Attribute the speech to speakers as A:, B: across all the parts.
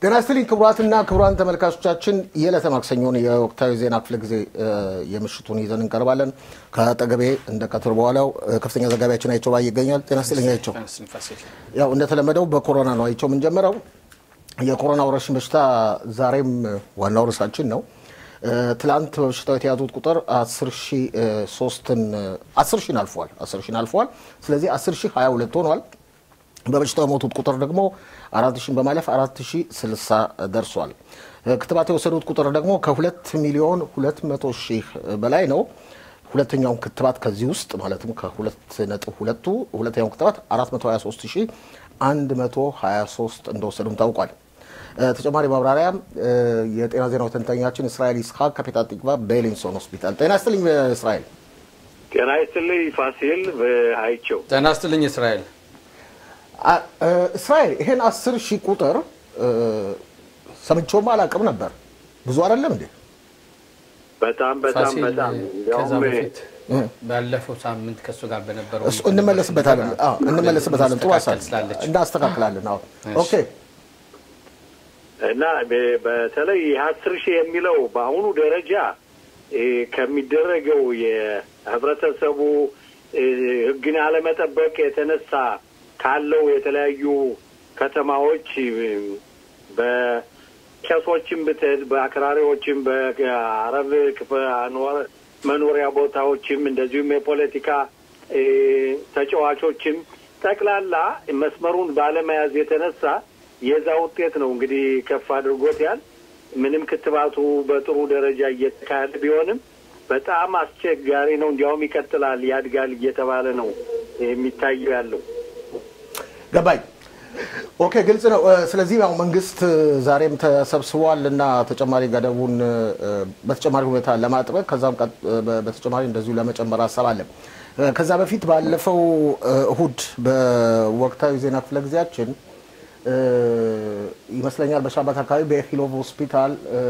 A: ጤና ይስጥልኝ ክቡራትና ክቡራን ተመልካቾቻችን የዕለተ ማክሰኞን የወቅታዊ ዜና ክፍለ ጊዜ የምሽቱን ይዘን እንቀርባለን። ከአጠገቤ እንደ ቀትር በኋላው ከፍተኛ ዘጋቢያችን አይቸው ባይ ይገኛል። ጤና ይስጥልኝ አይቸው። ያው እንደተለመደው በኮሮና ነው አይቸው የምንጀምረው። የኮሮና ወረርሽኝ በሽታ ዛሬም ዋናው ርዕሳችን ነው። ትላንት በበሽታው የተያዙት ቁጥር አስር ሺን አልፏል። አስር ሺን አልፏል። ስለዚህ አስር ሺህ ሀያ ሁለት ሆኗል። በበሽታው የሞቱት ቁጥር ደግሞ አራት ሺን በማለፍ አራት ሺ ስልሳ ደርሷል። ክትባት የወሰዱት ቁጥር ደግሞ ከሁለት ሚሊዮን ሁለት መቶ ሺህ በላይ ነው። ሁለተኛውን ክትባት ከዚህ ውስጥ ማለትም ከሁለት ነጥብ ሁለቱ ሁለተኛውን ክትባት አራት መቶ ሀያ ሶስት ሺህ አንድ መቶ ሀያ ሶስት እንደወሰዱም ታውቋል። ተጨማሪ ማብራሪያ የጤና ዜናው ተንታኛችን እስራኤል ይስሐቅ ከፔታ ቲክቫ ቤሊንሶን ሆስፒታል። ጤና ይስጥልኝ እስራኤል።
B: ጤና ይስጥልኝ ፋሲል በአይቸው።
C: ጤና ይስጥልኝ እስራኤል።
A: እስራኤል ይሄን አስር ሺህ ቁጥር ሰምቼውም አላውቅም ነበር። ብዙ አይደለም እንዴ?
B: በጣም በጣም
C: ፋሲል
B: በጣም
C: ከዛ
B: እንዲያውም
C: በፊት ባለፈው ሳምንት ከእሱ ጋር በነበረው
A: እሱ እንመለስበታለን። አዎ እንመለስበታለን። ጥሩ ሀሳብ
C: ማስተካከል ስላለች
A: እናስተካክላለን። አዎ ኦኬ።
B: እና በ- በተለይ የአስር ሺህ የሚለው በአሁኑ ደረጃ እ፣ ከሚደረገው የህብረተሰቡ እ፣ ህግን አለመጠበቅ የተነሳ ካለው የተለያዩ ከተማዎች እ፣ በቄሶችም ብትሄድ በአክራሪዎችም በአረብ ክፍ- አኗር- መኖሪያ ቦታዎችም እንደዚሁም የፖለቲካ እ፣ ተጫዋቾችም ጠቅላላ መስመሩን ባለመያዝ የተነሳ የዛ ውጤት ነው እንግዲህ ከፍ አድርጎት ያል ምንም ክትባቱ በጥሩ ደረጃ እየተካሄደ ቢሆንም በጣም አስቸጋሪ ነው። እንዲያውም ይቀጥላል፣ ያድጋል እየተባለ ነው የሚታየው ያለው።
A: ገባኝ። ኦኬ ግልጽ ነው። እ፣ ስለዚህ ያው መንግስት እ፣ ዛሬም ተሰብስቧል እና ተጨማሪ ገደቡን እ፣ በተጨማሪ ሁኔታ ለማጥበቅ ከዛም ቀጥ- እ፣ በ- በተጨማሪ እንደዚሁ ለመጨመር ሀሳብ አለ። እ፣ ከዛ በፊት ባለፈው እ፣ እሁድ በወቅታዊ ዜና ክፍለ ጊዜያችን እ፣ ይመስለኛል በሻባት አካባቢ በኤኪሎቭ ሆስፒታል እ፣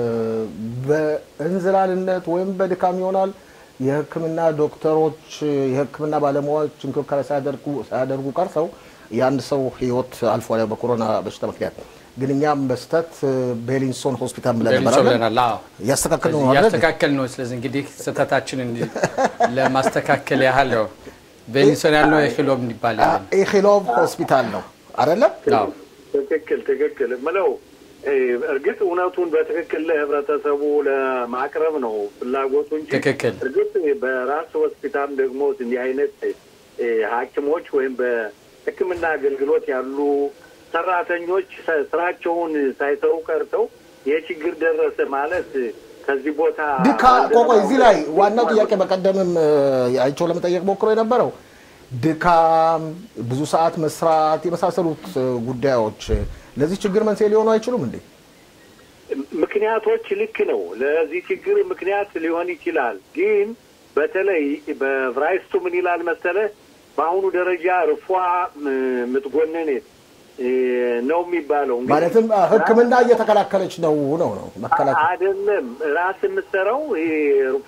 A: በእንዝላልነት ወይም በድካም ይሆናል የሕክምና ዶክተሮች የሕክምና ባለሙያዎች እንክብካቤ ሳያደርጉ ሳያደርጉ ቀርተው የአንድ ሰው ህይወት አልፏል ያው በኮሮና በሽታ ምክንያት። ግን እኛም በስተት ቤሊንሶን ሆስፒታል ብለን ነበር
C: ቤሊንሶን
A: አይደል?
C: ብለናል። አዎ
A: እያስተካከል ነው አይደል?
C: እያስተካከል ነው። ስለዚህ እንግዲህ ስህተታችንን ለማስተካከል ያህል ነው ቤሊንሶን ያልነው የኪሎም እንዲባል ያለ ነው።
A: ኢኪሎቭ ሆስፒታል ነው አይደለም?
C: አዎ
B: ትክክል ትክክል ምለው እ፣ እርግጥ እውነቱን በትክክል ለህብረተሰቡ ለማቅረብ ነው ፍላጎቱ እንጂ
C: ትክክል።
B: እርግጥ በራስ ሆስፒታል ደግሞ እንዲህ አይነት እ፣ ሐኪሞች ወይም በሕክምና አገልግሎት ያሉ ሰራተኞች ሰ- ስራቸውን ሳይሰሩ ቀርተው ይህ ችግር ደረሰ ማለት ከዚህ ቦታ
A: ድካ ቆቆ እዚህ ላይ ዋናው ጥያቄ በቀደምም እ፣ አይቼው ለመጠየቅ ሞክሮ የነበረው ድካም፣ ብዙ ሰዓት መስራት የመሳሰሉት እ፣ ጉዳዮች እ፣ ለዚህ ችግር መንስኤ ሊሆኑ አይችሉም እንዴ?
B: ምክንያቶች ልክ ነው። ለዚህ ችግር ምክንያት ሊሆን ይችላል። ግን በተለይ በዕብራይስጡ ምን ይላል መሰለህ? በአሁኑ ደረጃ ርፏ ም- ምትጎነኔት እ፣ ነው የሚባለው እንግዲህ
A: ማለትም እ፣ ሕክምና እየተከላከለች ነው ነው ነው መከላከል
B: አይደለም ራስ የምትሰራው ይሄ ርፏ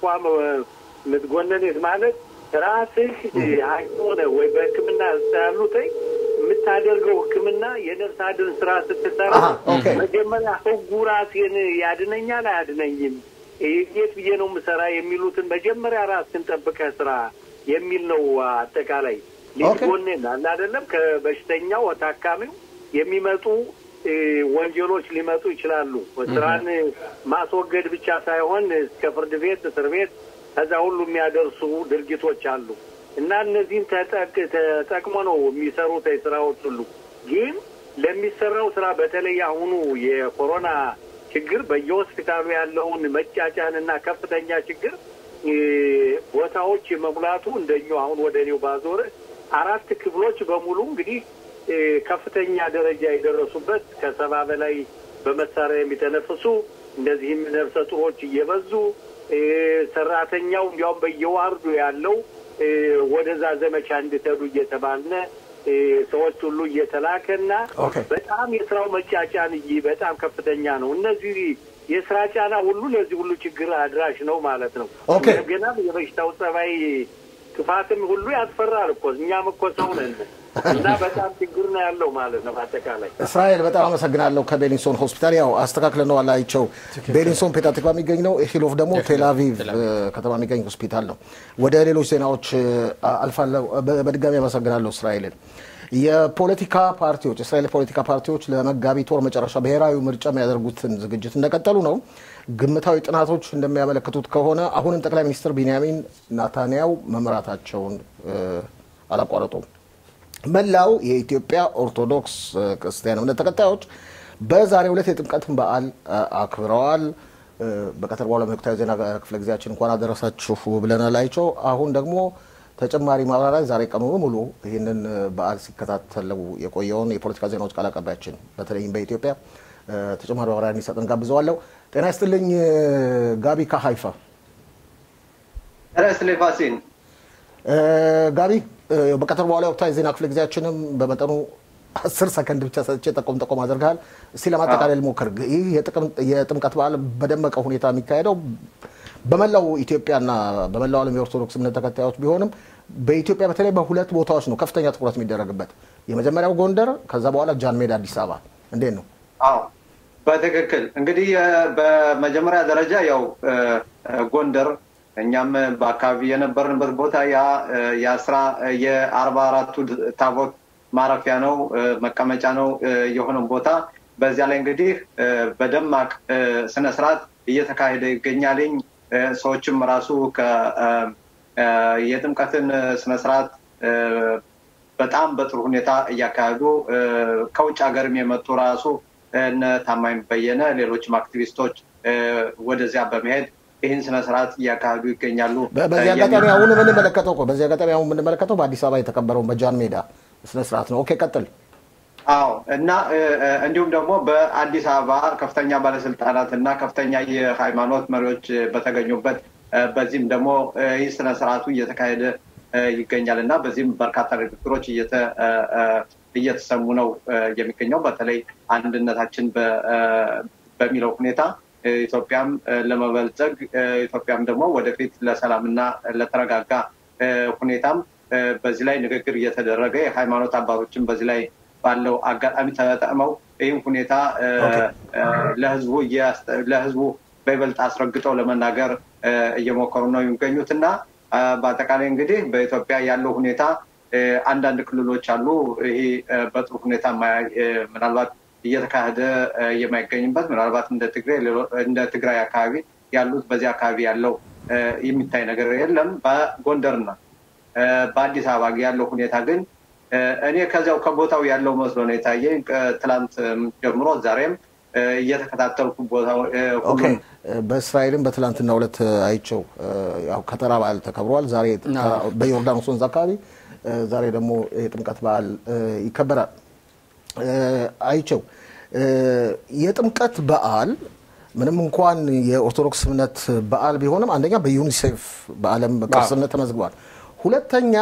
B: ምትጎነኔት ማለት ራስህ ሐኪም ሆነህ ወይ በሕክምና ያሉትኝ የምታደርገው ሕክምና የነፍስ አድን ስራ ስትሰራ
A: አሃ፣ ኦኬ።
B: መጀመሪያ ህጉ ራሴን ያድነኛል አያድነኝም፣ እንዴት ብዬ ነው የምሰራ የሚሉትን መጀመሪያ ራስን ጠብቀህ ስራ የሚል ነው። አጠቃላይ
A: ኦኬ።
B: ሊጎኔን አለ አይደለም ከበሽተኛው ታካሚው የሚመጡ እ፣ ወንጀሎች ሊመጡ ይችላሉ። ስራን ማስወገድ ብቻ ሳይሆን እስከ ፍርድ ቤት፣ እስር ቤት ከዛ ሁሉ የሚያደርሱ ድርጊቶች አሉ እና እነዚህን ተጠቅ- ተጠቅሞ ነው የሚሰሩት ስራዎች ሁሉ ግን ለሚሰራው ስራ በተለይ አሁኑ የኮሮና ችግር በየሆስፒታሉ ያለውን መጫጫን እና ከፍተኛ ችግር እ፣ ቦታዎች መሙላቱ እንደኛው አሁን ወደ እኔው ባዞረ አራት ክፍሎች በሙሉ እንግዲህ እ፣ ከፍተኛ ደረጃ የደረሱበት ከሰባ በላይ በመሳሪያ የሚተነፍሱ እንደዚህም ነፍሰ ጡሮች እየበዙ እ፣ ሰራተኛው እንዲያውም በየዋርዱ ያለው እ፣ ወደዛ ዘመቻ እንድትሄዱ እየተባልነ እ፣ ሰዎች ሁሉ እየተላከና
A: ኦኬ።
B: በጣም የስራው መጫጫን እይ በጣም ከፍተኛ ነው። እነዚህ የስራ ጫና ሁሉ ለዚህ ሁሉ ችግር አድራሽ ነው ማለት ነው።
A: ኦኬ።
B: ገና የበሽታው ጸባይ ክፋትም ሁሉ ያስፈራል እኮ እኛም እኮ ሰው ነን። እና በጣም ችግር ነው ያለው ማለት ነው። በአጠቃላይ
A: እስራኤል በጣም አመሰግናለሁ። ከቤሊንሶን ሆስፒታል ያው አስተካክለነዋል። አይቸው ቤሊንሶን ፔታቲክባ የሚገኝ ነው። ሂሎፍ ደግሞ ቴልአቪቭ ከተማ የሚገኝ ሆስፒታል ነው። ወደ ሌሎች ዜናዎች አልፋለሁ። በድጋሚ አመሰግናለሁ እስራኤልን። የፖለቲካ ፓርቲዎች የእስራኤል ፖለቲካ ፓርቲዎች ለመጋቢት ወር መጨረሻ ብሔራዊ ምርጫ የሚያደርጉትን ዝግጅት እንደቀጠሉ ነው። ግምታዊ ጥናቶች እንደሚያመለክቱት ከሆነ አሁንም ጠቅላይ ሚኒስትር ቢንያሚን ናታንያው መምራታቸውን አላቋረጡም። መላው የኢትዮጵያ ኦርቶዶክስ ክርስቲያን እምነት ተከታዮች በዛሬው ዕለት የጥምቀትን በዓል አክብረዋል። በቀትር በኋላ ወቅታዊ ዜና ክፍለ ጊዜያችን እንኳን አደረሳችሁ ብለናል። አይቸው አሁን ደግሞ ተጨማሪ ማብራሪያ ዛሬ ቀኑ ሙሉ ይህንን በዓል ሲከታተለው የቆየውን የፖለቲካ ዜናዎች ቃል አቀባያችን በተለይም በኢትዮጵያ ተጨማሪ ማብራሪያ እንዲሰጠን ጋብዘዋለሁ። ጤና ይስጥልኝ ጋቢ ከሀይፋ።
D: ጤና ይስጥልኝ ፋሲል።
A: ጋቢ በቀትር በኋላ ወቅታዊ ዜና ክፍለ ጊዜያችንም በመጠኑ አስር ሰከንድ ብቻ ሰጥቼ ጠቆም ጠቆም አድርገሃል። እስቲ ለማጠቃለል ሞክር። ይህ የጥምቀት በዓል በደመቀ ሁኔታ የሚካሄደው በመላው ኢትዮጵያና በመላው ዓለም የኦርቶዶክስ እምነት ተከታዮች ቢሆንም በኢትዮጵያ በተለይ በሁለት ቦታዎች ነው ከፍተኛ ትኩረት የሚደረግበት። የመጀመሪያው ጎንደር፣ ከዛ በኋላ ጃን ሜዳ አዲስ አበባ። እንዴት ነው?
D: አዎ በትክክል እንግዲህ በመጀመሪያ ደረጃ ያው ጎንደር እኛም በአካባቢ የነበርንበት ቦታ ያ የአስራ የአርባ አራቱ ታቦት ማረፊያ ነው መቀመጫ ነው የሆነው ቦታ በዚያ ላይ እንግዲህ በደማቅ ስነስርዓት እየተካሄደ ይገኛልኝ። ሰዎችም ራሱ የጥምቀትን ስነስርዓት በጣም በጥሩ ሁኔታ እያካሄዱ ከውጭ ሀገርም የመጡ ራሱ እነ ታማኝ በየነ ሌሎችም አክቲቪስቶች ወደዚያ በመሄድ ይህን ስነስርዓት እያካሄዱ ይገኛሉ።
A: በዚህ አጋጣሚ አሁን የምንመለከተው እኮ በዚህ አጋጣሚ አሁን የምንመለከተው በአዲስ አበባ የተከበረውን በጃን ሜዳ ስነስርዓት ነው። ኦኬ ቀጥል።
D: አዎ እና እንዲሁም ደግሞ በአዲስ አበባ ከፍተኛ ባለስልጣናት እና ከፍተኛ የሃይማኖት መሪዎች በተገኙበት በዚህም ደግሞ ይህ ስነ ስርዓቱ እየተካሄደ ይገኛል እና በዚህም በርካታ ንግግሮች እየተሰሙ ነው የሚገኘው። በተለይ አንድነታችን በሚለው ሁኔታ ኢትዮጵያም ለመበልጸግ ኢትዮጵያም ደግሞ ወደፊት ለሰላምና ለተረጋጋ ሁኔታም በዚህ ላይ ንግግር እየተደረገ የሃይማኖት አባቶችን በዚህ ላይ ባለው አጋጣሚ ተጠቅመው ይህም ሁኔታ ለህዝቡ ለህዝቡ በይበልጥ አስረግጠው ለመናገር እየሞከሩ ነው የሚገኙት እና በአጠቃላይ እንግዲህ በኢትዮጵያ ያለው ሁኔታ አንዳንድ ክልሎች አሉ። ይሄ በጥሩ ሁኔታ ምናልባት እየተካሄደ የማይገኝበት ምናልባት እንደ ትግራይ እንደ ትግራይ አካባቢ ያሉት በዚህ አካባቢ ያለው የሚታይ ነገር የለም። በጎንደርና በአዲስ አበባ ያለው ሁኔታ ግን እኔ ከዚያው ከቦታው ያለው መስሎ ነው የታየኝ። ትላንት ጀምሮ ዛሬም እየተከታተልኩ ቦታው
A: በእስራኤልም በትላንትና ሁለት አይቸው ያው ከተራ በዓል ተከብሯል። ዛሬ በዮርዳኖስ ወንዝ አካባቢ ዛሬ ደግሞ የጥምቀት በዓል ይከበራል። አይቸው የጥምቀት በዓል ምንም እንኳን የኦርቶዶክስ እምነት በዓል ቢሆንም አንደኛ በዩኒሴፍ በዓለም ቅርስነት ተመዝግቧል። ሁለተኛ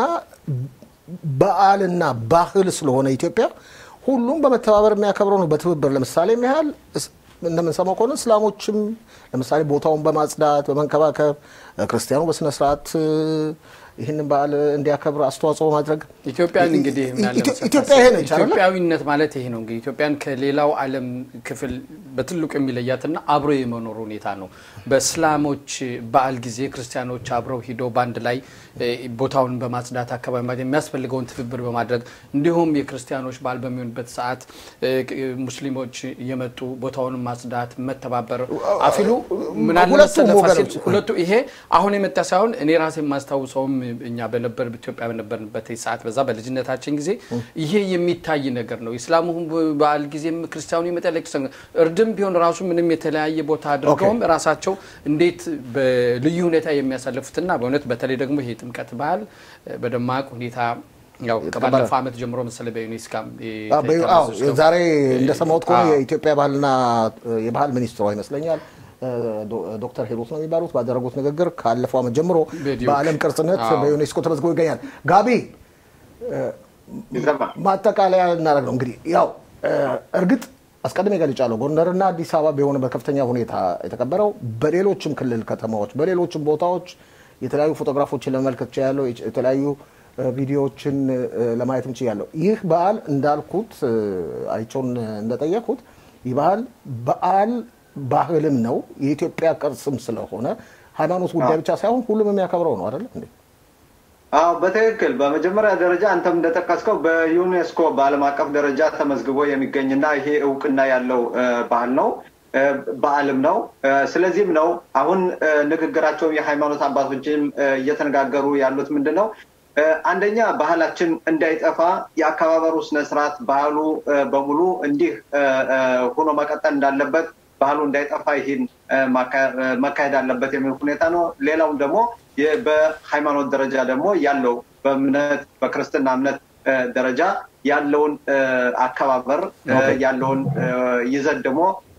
A: በዓልና ባህል ስለሆነ ኢትዮጵያ ሁሉም በመተባበር የሚያከብረው ነው፣ በትብብር ለምሳሌ ያህል እንደምንሰማው ከሆነ እስላሞችም ለምሳሌ ቦታውን በማጽዳት በመንከባከብ ክርስቲያኑ በስነስርዓት ይህንን በዓል እንዲያከብር አስተዋጽኦ ማድረግ
C: ኢትዮጵያን እንግዲህ
A: ኢትዮጵያ ይሄ ነች አይደለ?
C: ኢትዮጵያዊነት ማለት ይሄ ነው እንግዲህ ኢትዮጵያን ከሌላው ዓለም ክፍል በትልቁ የሚለያትና አብሮ የመኖር ሁኔታ ነው። በእስላሞች በዓል ጊዜ ክርስቲያኖች አብረው ሂደው በአንድ ላይ ቦታውን በማጽዳት አካባቢ የሚያስፈልገውን ትብብር በማድረግ እንዲሁም የክርስቲያኖች በዓል በሚሆንበት ሰዓት ሙስሊሞች የመጡ ቦታውን ማጽዳት፣ መተባበር አፊሉ ምናልባት ሁለቱ ይሄ አሁን የመጣ ሳይሆን እኔ ራሴ የማስታውሰውም እኛ በነበር ኢትዮጵያ በነበርንበት ሰዓት በዛ በልጅነታችን ጊዜ ይሄ የሚታይ ነገር ነው። ኢስላሙ በዓል ጊዜም ክርስቲያኑ ይመጣል። እርድም ቢሆን ራሱ ምንም የተለያየ ቦታ አድርገውም ራሳቸው እንዴት በልዩ ሁኔታ የሚያሳልፉትና በእውነት በተለይ ደግሞ ይሄ ጥምቀት በዓል በደማቅ ሁኔታ ያው ከባለፈው ዓመት ጀምሮ መሰለኝ በዩኔስካም
A: ዛሬ እንደሰማሁት ከሆነ የኢትዮጵያ ባህልና የባህል ሚኒስትሯ ይመስለኛል ዶክተር ሄሮት ነው የሚባሉት ባደረጉት ንግግር ካለፈው ዓመት ጀምሮ በዓለም ቅርስነት በዩኔስኮ ተመዝግቦ ይገኛል። ጋቢ ማጠቃለያ እናደርግ ነው እንግዲህ ያው እርግጥ አስቀድሜ ገልጫለሁ። ጎንደርና አዲስ አበባ ቢሆን በከፍተኛ ሁኔታ የተከበረው በሌሎችም ክልል ከተማዎች፣ በሌሎችም ቦታዎች የተለያዩ ፎቶግራፎችን ለመመልከት ችያለሁ። የተለያዩ ቪዲዮዎችን ለማየትም ችያለሁ። ይህ በዓል እንዳልኩት አይቸውን እንደጠየኩት ይህ በዓል በዓል ባህልም ነው የኢትዮጵያ ቅርስም ስለሆነ ሃይማኖት ጉዳይ ብቻ ሳይሆን ሁሉም የሚያከብረው ነው አይደለም እንዴ?
D: አዎ በትክክል በመጀመሪያ ደረጃ አንተም እንደጠቀስከው በዩኔስኮ በዓለም አቀፍ ደረጃ ተመዝግቦ የሚገኝና ይሄ እውቅና ያለው ባህል ነው በዓልም ነው። ስለዚህም ነው አሁን ንግግራቸው የሃይማኖት አባቶችም እየተነጋገሩ ያሉት ምንድን ነው አንደኛ ባህላችን እንዳይጠፋ የአከባበሩ ስነስርዓት ባህሉ በሙሉ እንዲህ ሆኖ መቀጠል እንዳለበት ባህሉ እንዳይጠፋ ይህን መካሄድ አለበት የሚል ሁኔታ ነው። ሌላውም ደግሞ በሃይማኖት ደረጃ ደግሞ ያለው በእምነት በክርስትና እምነት ደረጃ ያለውን አከባበር ያለውን ይዘት ደግሞ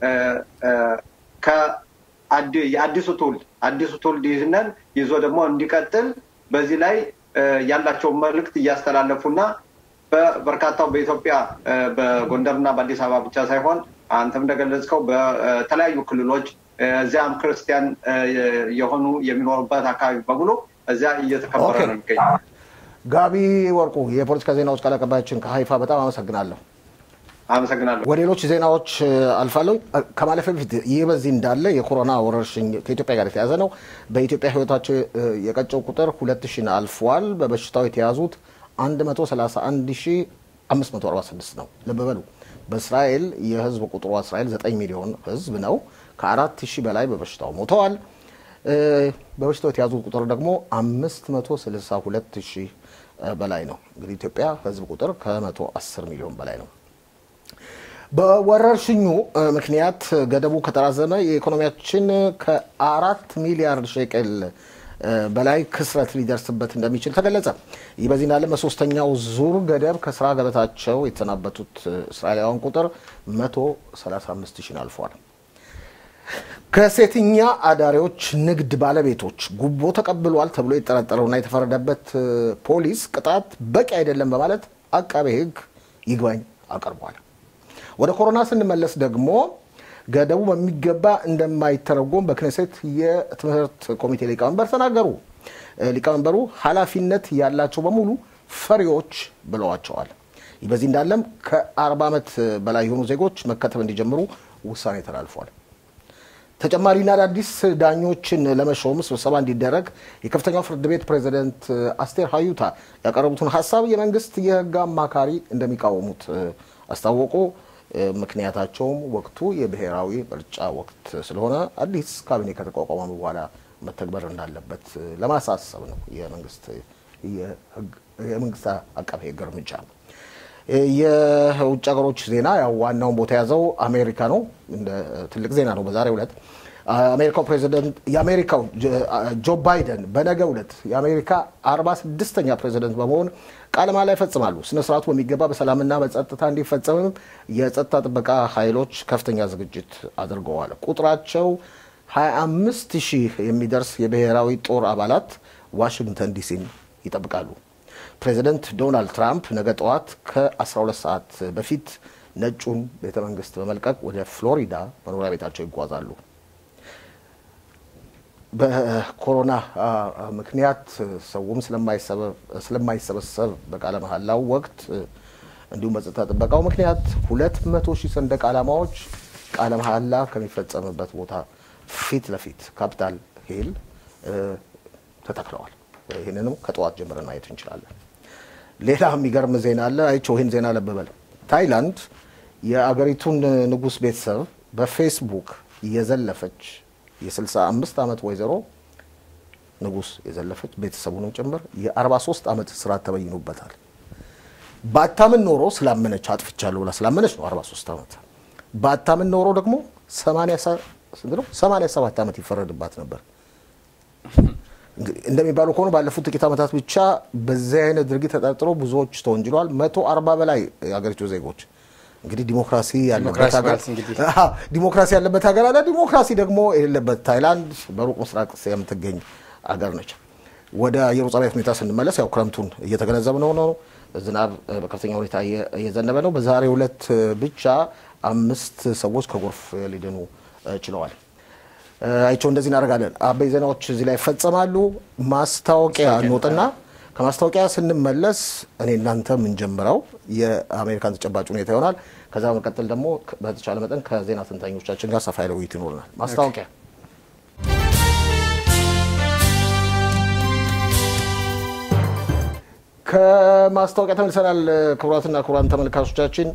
D: የአዲሱ ትውልድ አዲሱ ትውልድ ይህንን ይዞ ደግሞ እንዲቀጥል በዚህ ላይ ያላቸውን መልእክት እያስተላለፉና በበርካታው በኢትዮጵያ በጎንደርና በአዲስ አበባ ብቻ ሳይሆን አንተም እንደገለጽከው በተለያዩ ክልሎች እዚያም ክርስቲያን የሆኑ የሚኖሩበት አካባቢ በሙሉ እዚያ እየተከበረ ነው የሚገኘው።
A: ጋቢ ወርቁ የፖለቲካ ዜናዎች ቃል አቀባያችን ከሀይፋ በጣም አመሰግናለሁ።
D: አመሰግናለሁ።
A: ወደ ሌሎች ዜናዎች አልፋለሁ። ከማለፍ በፊት ይህ በዚህ እንዳለ የኮሮና ወረርሽኝ ከኢትዮጵያ ጋር የተያዘ ነው። በኢትዮጵያ ሕይወታቸው የቀጨው ቁጥር ሁለት ሺን አልፏል። በበሽታው የተያዙት 131546 ነው። ልብ በሉ። በእስራኤል የህዝብ ቁጥሯ እስራኤል 9 ሚሊዮን ህዝብ ነው። ከአራት ሺህ በላይ በበሽታው ሞተዋል። በበሽታው የተያዙት ቁጥር ደግሞ 562 ሺህ በላይ ነው። እንግዲህ ኢትዮጵያ ህዝብ ቁጥር ከ110 ሚሊዮን በላይ ነው። በወረርሽኙ ምክንያት ገደቡ ከተራዘመ የኢኮኖሚያችን ከአራት ሚሊያርድ ሼቅል በላይ ክስረት ሊደርስበት እንደሚችል ተገለጸ። ይህ በዚህ እንዳለ በሶስተኛው ዙር ገደብ ከስራ ገበታቸው የተሰናበቱት እስራኤላውያን ቁጥር 135 ሺን አልፏል። ከሴተኛ አዳሪዎች ንግድ ባለቤቶች ጉቦ ተቀብሏል ተብሎ የተጠረጠረውና የተፈረደበት ፖሊስ ቅጣት በቂ አይደለም በማለት አቃቤ ሕግ ይግባኝ አቅርቧል። ወደ ኮሮና ስንመለስ ደግሞ ገደቡ በሚገባ እንደማይተረጎም በክኔሴት የትምህርት ኮሚቴ ሊቀመንበር ተናገሩ። ሊቀመንበሩ ኃላፊነት ያላቸው በሙሉ ፈሪዎች ብለዋቸዋል። ይህ በዚህ እንዳለም ከ40 ዓመት በላይ የሆኑ ዜጎች መከተብ እንዲጀምሩ ውሳኔ ተላልፏል። ተጨማሪና አዳዲስ ዳኞችን ለመሾም ስብሰባ እንዲደረግ የከፍተኛው ፍርድ ቤት ፕሬዚደንት አስቴር ሀዩታ ያቀረቡትን ሀሳብ የመንግስት የህግ አማካሪ እንደሚቃወሙት አስታወቁ። ምክንያታቸውም ወቅቱ የብሔራዊ ምርጫ ወቅት ስለሆነ አዲስ ካቢኔ ከተቋቋመ በኋላ መተግበር እንዳለበት ለማሳሰብ ነው የመንግስት አቃቤ ህግ እርምጃ። የውጭ ሀገሮች ዜና ያው ዋናውን ቦታ የያዘው አሜሪካ ነው። እንደ ትልቅ ዜና ነው በዛሬው ዕለት አሜሪካው ፕሬዚደንት የአሜሪካው ጆ ባይደን በነገው ዕለት የአሜሪካ 46ኛ ፕሬዚደንት በመሆን ቃለ መሃላ ይፈጽማሉ። ስነ ስርዓቱ በሚገባ በሰላምና በጸጥታ እንዲፈጸምም የጸጥታ ጥበቃ ኃይሎች ከፍተኛ ዝግጅት አድርገዋል። ቁጥራቸው 25 ሺህ የሚደርስ የብሔራዊ ጦር አባላት ዋሽንግተን ዲሲን ይጠብቃሉ። ፕሬዚደንት ዶናልድ ትራምፕ ነገ ጠዋት ከ12 ሰዓት በፊት ነጩን ቤተ መንግስት በመልቀቅ ወደ ፍሎሪዳ መኖሪያ ቤታቸው ይጓዛሉ። በኮሮና ምክንያት ሰውም ስለማይሰበሰብ በቃለ መሐላው ወቅት እንዲሁም በጸጥታ ጥበቃው ምክንያት ሁለት መቶ ሺህ ሰንደቅ ዓላማዎች ቃለ መሐላ ከሚፈጸምበት ቦታ ፊት ለፊት ካፒታል ሂል ተተክለዋል። ይህንንም ከጠዋት ጀምረን ማየት እንችላለን። ሌላ የሚገርም ዜና አለ። አይቼው ይህን ዜና ለበበል ታይላንድ የአገሪቱን ንጉሥ ቤተሰብ በፌስቡክ እየዘለፈች የ65 ዓመት ወይዘሮ ንጉሥ የዘለፈች ቤተሰቡንም ጭምር የ43 ዓመት እስራት ተበይኖበታል። ባታምን ኖሮ ስላመነች አጥፍቻለሁ ብላ ስላመነች ነው 43 ዓመት። ባታምን ኖሮ ደግሞ 87 ዓመት ይፈረድባት ነበር። እንደሚባለው ከሆነ ባለፉት ጥቂት ዓመታት ብቻ በዚህ አይነት ድርጊት ተጠርጥሮ ብዙዎች ተወንጅለዋል። መቶ አርባ በላይ የሀገሪቱ ዜጎች እንግዲህ ዲሞክራሲ ያለበት ሀገር ዲሞክራሲ ያለበት ሀገር አለ። ዲሞክራሲ ደግሞ የሌለበት ታይላንድ በሩቅ ምስራቅ የምትገኝ ሀገር ነች። ወደ ኢየሩሳሌም ሁኔታ ስንመለስ ያው ክረምቱን እየተገነዘብነው ነው። ዝናብ በከፍተኛ ሁኔታ እየዘነበ ነው። በዛሬው ዕለት ብቻ አምስት ሰዎች ከጎርፍ ሊድኑ ችለዋል። አይቸው እንደዚህ እናደርጋለን። አበይ ዜናዎች እዚህ ላይ ይፈጸማሉ። ማስታወቂያ እንወጥና ከማስታወቂያ ስንመለስ እኔ እናንተ የምንጀምረው የአሜሪካን ተጨባጭ ሁኔታ ይሆናል። ከዛ በመቀጠል ደግሞ በተቻለ መጠን ከዜና ትንታኞቻችን ጋር ሰፋ ያለ ውይይት ይኖረናል። ማስታወቂያ ከማስታወቂያ ተመልሰናል። ክቡራትና ክቡራን ተመልካቾቻችን